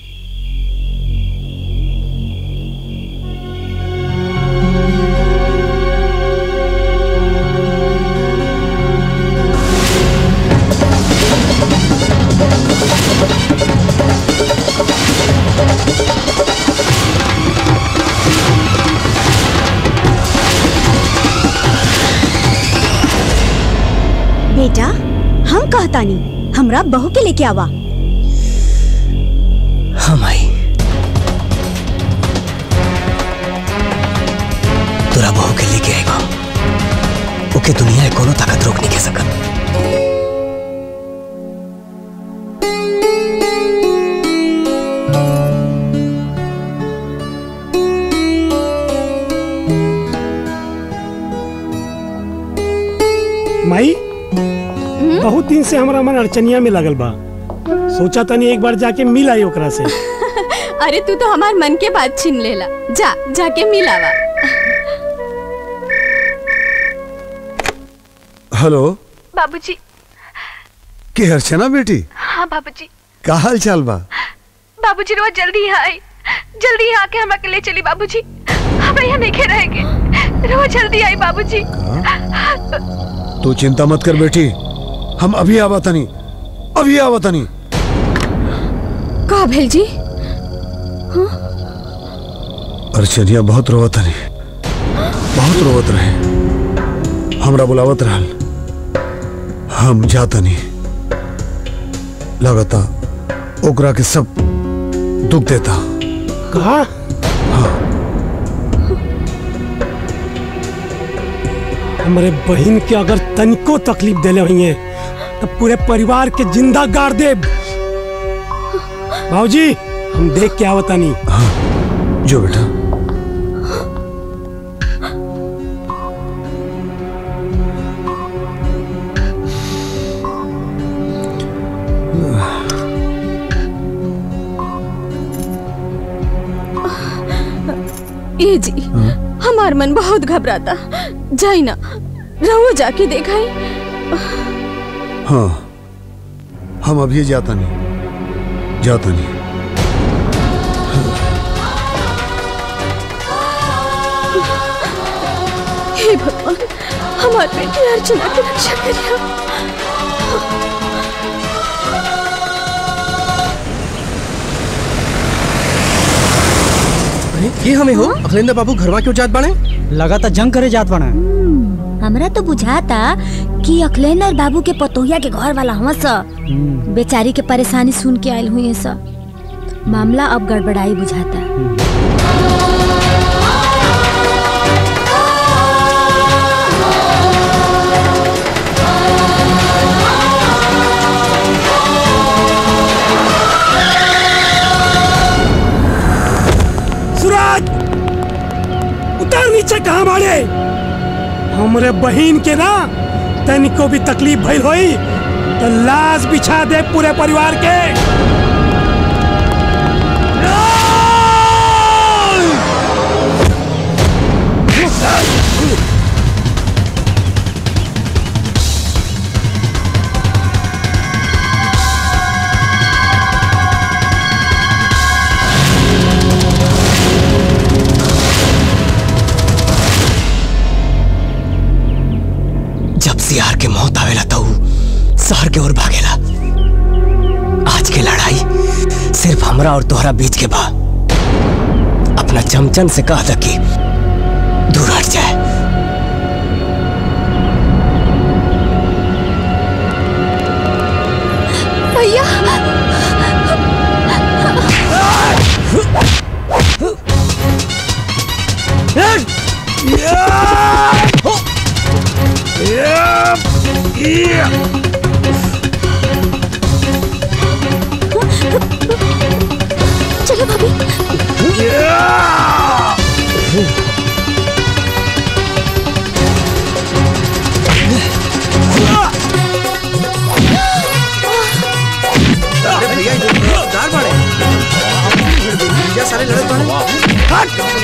बेटा हम कहतानी हमरा बहू के लेके आवा हम आई तोरा बहू के लेके आएगा ओके दुनिया में कोनो ताकत रोक नहीं के सकत माई बहुत दिन से हमारा मन अड़चनिया में लगल बा सोचा तनी एक बार जाके मिल आई ओकरा से अरे तू तो हमार मन के बात छीन लेला जा जाके मिलावा हेलो बाबूजी के अर्चना बेटी हाँ बाबूजी का हाल चाल बा बाबूजी रोज जल्दी यहाँ आई जल्दी यहाँ आके हमरा के ले चली बाबूजी हम यहाँ नहीं खे रहेंगे रोज जल्दी आई बाबूजी तू चिंता मत कर बेटी हम अभी आवा तनी अभी आवा तनी का भेल जी अर्चनिया बहुत रोवत तनी बहुत रोवत रहे हमरा बुलावत रहल हम जातनी लगता ओकरा के सब दुख देता कहा हमारे बहन के अगर तनिको तकलीफ देले हुई है तो पूरे परिवार के जिंदा गाड़ दे भाजी हम देख के आवता नहीं जो बेटा ए जी हमार मन बहुत घबराता जाई ना रहो जाके देखाई हाँ हम अभी जाता नहीं जाता नहीं हे भगवान हमार बेटी अर्चना की रक्षा करिया अरे ये हमें हो अखिलेंद्र बाबू घरवा क्यों जात बाने लगातार जंग करे जात बाने हमरा तो बुझाता कि अखिलेंद्र बाबू के पतोहिया के घर वाला हवा स बेचारी के परेशानी सुन के आयल हुई स मामला अब गड़बड़ाई बुझाता सूरज उतर नीचे कहाँ बाड़े हमरे बहन के ना तनिको भी तकलीफ भइल होई तो लाश बिछा दे पूरे परिवार के जब सियार के मौत आवेला तो ऊ शहर के ओर भागेला आज के लड़ाई सिर्फ हमरा और तोहरा बीच के बा अपना चमचन से कह द कि दूर हट जाए भैया चलो भाभी अरे भैया ये तो दार बाड़े भैया सारे लड़त बाड़े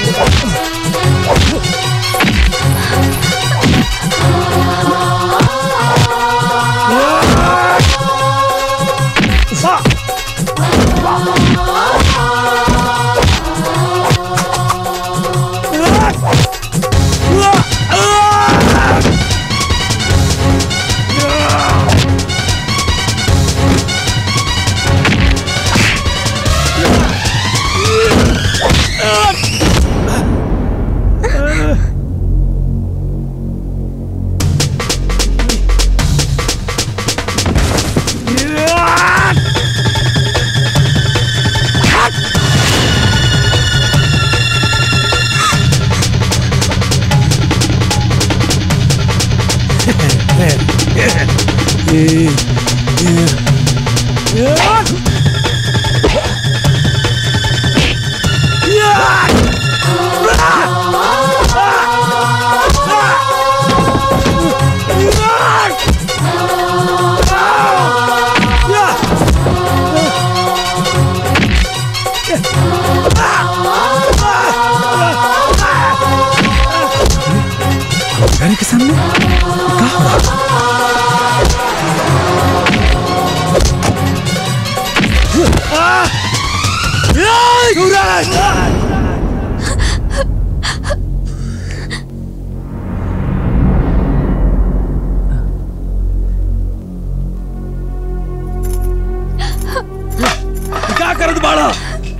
घर के सामने क्या हो रहा है?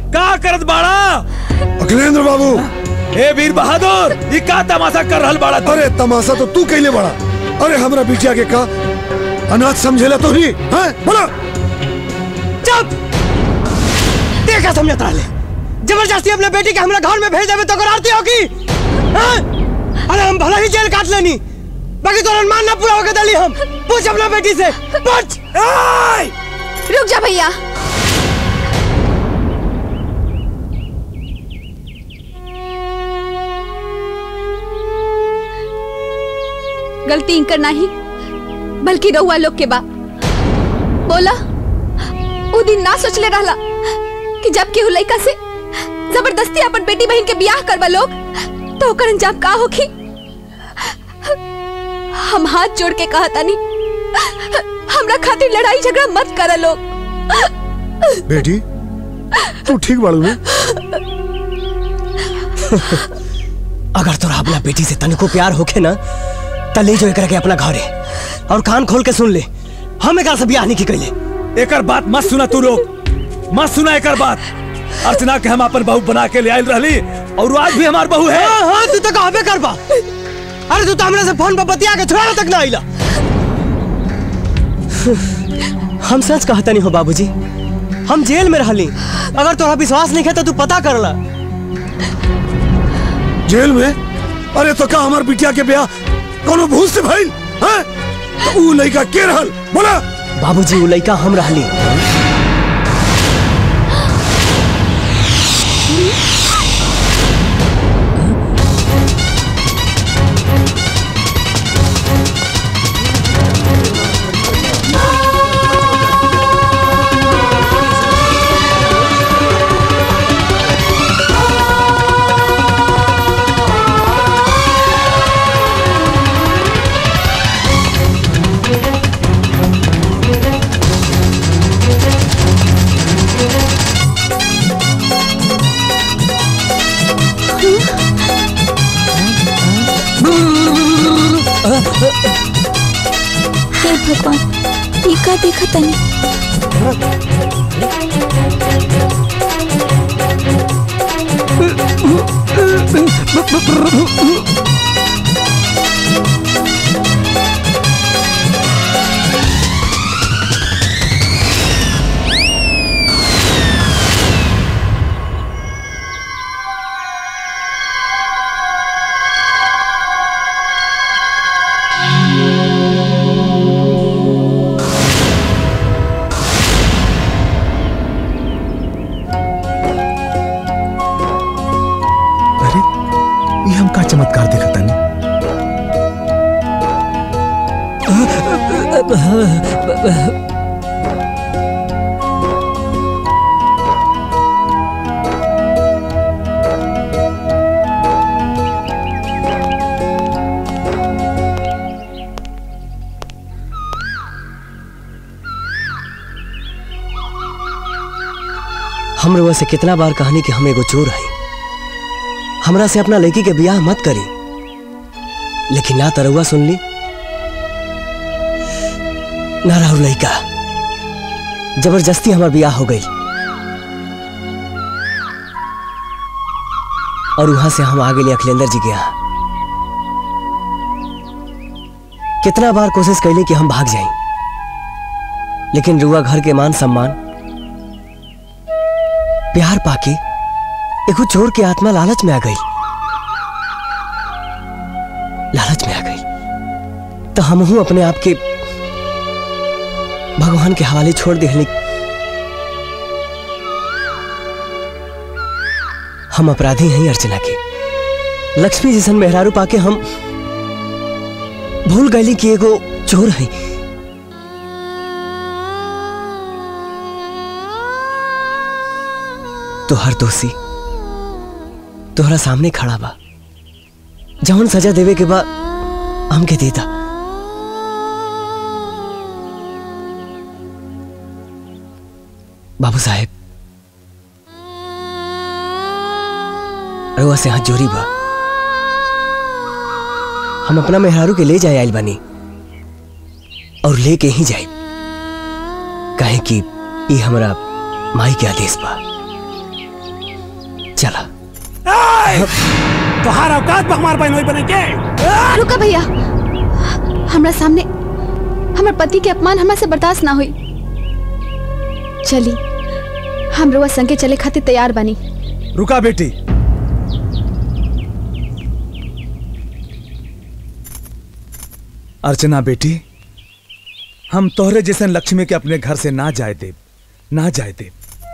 का करत बाड़ा अखिलेंद्र बाबू ए वीर बहादुर ये का तमाशा कर रहल बाड़ा तू? अरे तमाशा तो तू कैले बड़ा अरे हमरा बिटिया के का अनाथ समझेला तो नहीं हैं बोला चुप देखा समझत रहा जबरदस्ती अपने बेटी के हमरा घर में भेज देवे तो ओकर आरती होगी हैं? अरे हम भला ही जेल काट लेनी बाकी तो अनुमान ना पूरा होके दली हम पूछ अपना बेटी से पूछ रुक जा भैया गलती इनकर नहीं बल्कि रउआ लोग के बा बोला वो दिन ना सोचले रहला कि जब केहू लइका से जबरदस्ती अपन बेटी बहन के बियाह करवा लोग तो ओकर अंजाम का होखी हम हाथ जोड़ के कहा तानी हमरा खातिर लड़ाई झगड़ा मत करा लोग बेटी तू ठीक बाड़ू ना अगर तोरा अपना बेटी से तनिको प्यार होखे ना त ले जो एकरा के अपना घरे और कान खोल के सुन ले हम एकरा से बियाह नहीं की कैले एकर बात मत सुना तू लोग मत सुना एकर बात अर्चना के हम अपन बहू बना के ले आयल रहली और वो आज भी हमार बहू है हाँ हाँ तू तो कहबे करबा अरे तू तो हमरा से फोन पर बतिया के थोड़ा तक ना आइला हम सच कहता नहीं हो बाबूजी हम जेल में रहली अगर तोरा विश्वास नहीं है तो तू पता कर ला जेल में अरे तो का हमार बिटिया के ब्याह कोनो भूत से भइल हैं तो ऊ लड़का के रहल बोला बाबूजी उ लइका हम रहली हे भगवान ये का देखा तनी अरे ये हम का चमत्कार देखा तानी हम रउआ से कितना बार कहानी कि हम एगो चोर हई हमरा से अपना लड़की के बियाह मत करी लेकिन ना तो रउआ सुन ली ना राहु लड़का जबरदस्ती हमार बियाह हो गई और वहां से हम आ गए अखिलेंद्र जी के यहाँ कितना बार कोशिश कैली कि हम भाग जाएं लेकिन रुआ घर के मान सम्मान प्यार पाके एगो चोर की आत्मा लालच में आ गई लालच में आ गई तो हम हूं अपने आप के भगवान के हवाले छोड़ दिहली हम अपराधी हैं अर्चना के लक्ष्मी जैसन मेहरारू पाके हम भूल गई कि एगो चोर है तो हर दोषी तोहरा सामने खड़ा बा जौन सजा देवे के बा हमके देता बाबू साहेब रउआ से हाथ जोरी बा हम अपना मेहरारू के ले जाए आइल बानी और लेके ही जाए काहे कि ये हमरा माई के आदेश बा चला तोहार औकात पर हमार बहन बने के रुका भैया हमरा सामने हमर पति के अपमान हमरा से बर्दाश्त ना हुई चली हम रुआ संगे चले खातिर तैयार बनी रुका बेटी अर्चना बेटी हम तोहरे जैसन लक्ष्मी के अपने घर से ना जाए देव ना जाए देव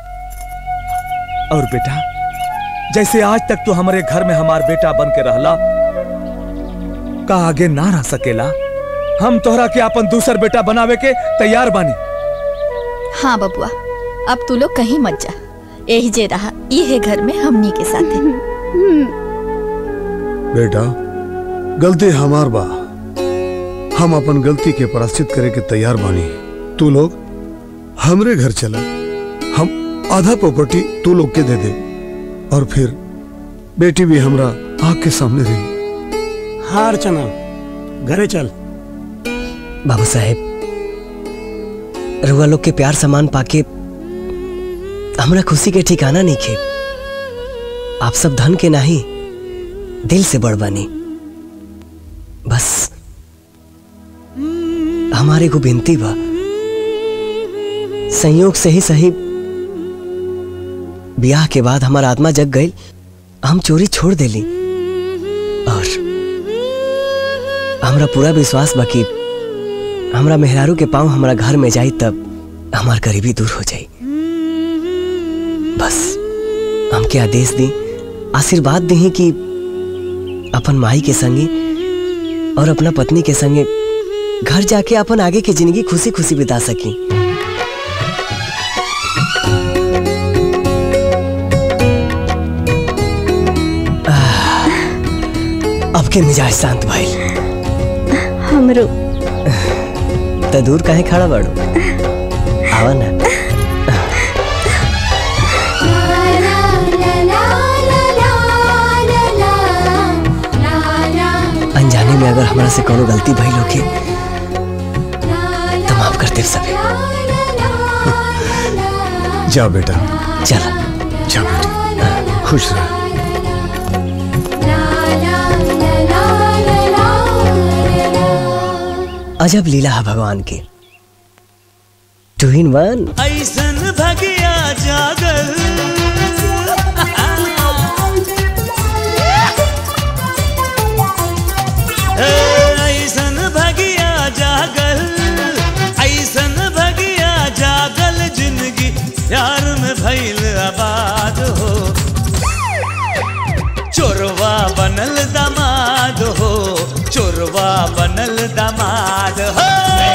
और बेटा जैसे आज तक तू हमारे घर में हमार बेटा बन के रहला का आगे ना रह सकेला हम तोहरा के अपन दूसर बेटा बनावे के तैयार बानी हाँ बबुआ अब तू लोग कहीं मत जा यही जे रहा ये घर में हमनी के साथ बेटा गलती हमार बा हम अपन गलती के प्राश्चित करे के तैयार बानी तू लोग हमरे घर चला हम आधा प्रॉपर्टी तू लोग के दे दे और फिर बेटी भी हमरा आग के सामने रही हाँ अर्चना घरे चल बाबू साहेब रुआ लोग के प्यार सम्मान पाके हमरा खुशी के ठिकाना नहीं खे आप सब धन के नहीं दिल से बड़ बनी बस हमारे को बिनती बा संयोग से ही सही ब्याह के बाद हमारा आत्मा जग गई हम चोरी छोड़ देली और हमरा पूरा विश्वास बा कि हमरा मेहरारू के पाँव हमरा घर में जाई तब हमार गरीबी दूर हो जाई बस हमके आदेश दी आशीर्वाद दी कि अपन माई के संगे और अपना पत्नी के संगे घर जाके अपन आगे की जिंदगी खुशी खुशी बिता सकी अब के मिजाज शांत भाई हमरो तो दूर काहे खड़ा बाड़ू आवा ना अनजाने में अगर हमरा से कोनो गलती भइल होके तो माफ कर दे सबे जा बेटा चला जा बेटी खुश रह अजब लीला है भगवान की टू इन वन ऐसन भगिया जागल ए, ऐसन भगिया जागल ऐसन भगिया जागल जिंदगी प्यार में भइल आबाद हो चोरवा बनल दामाद हो चोरवा बनल दामाद हो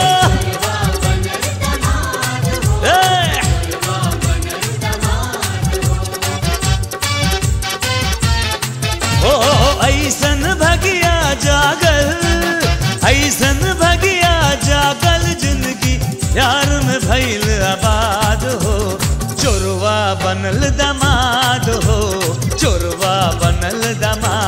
ए! ओ ऐसन भगिया जागल ऐसन भगिया जागल जिंदगी प्यार में भइल आबाद हो चोरवा बनल दमाद हो चोरवा बनल दमाद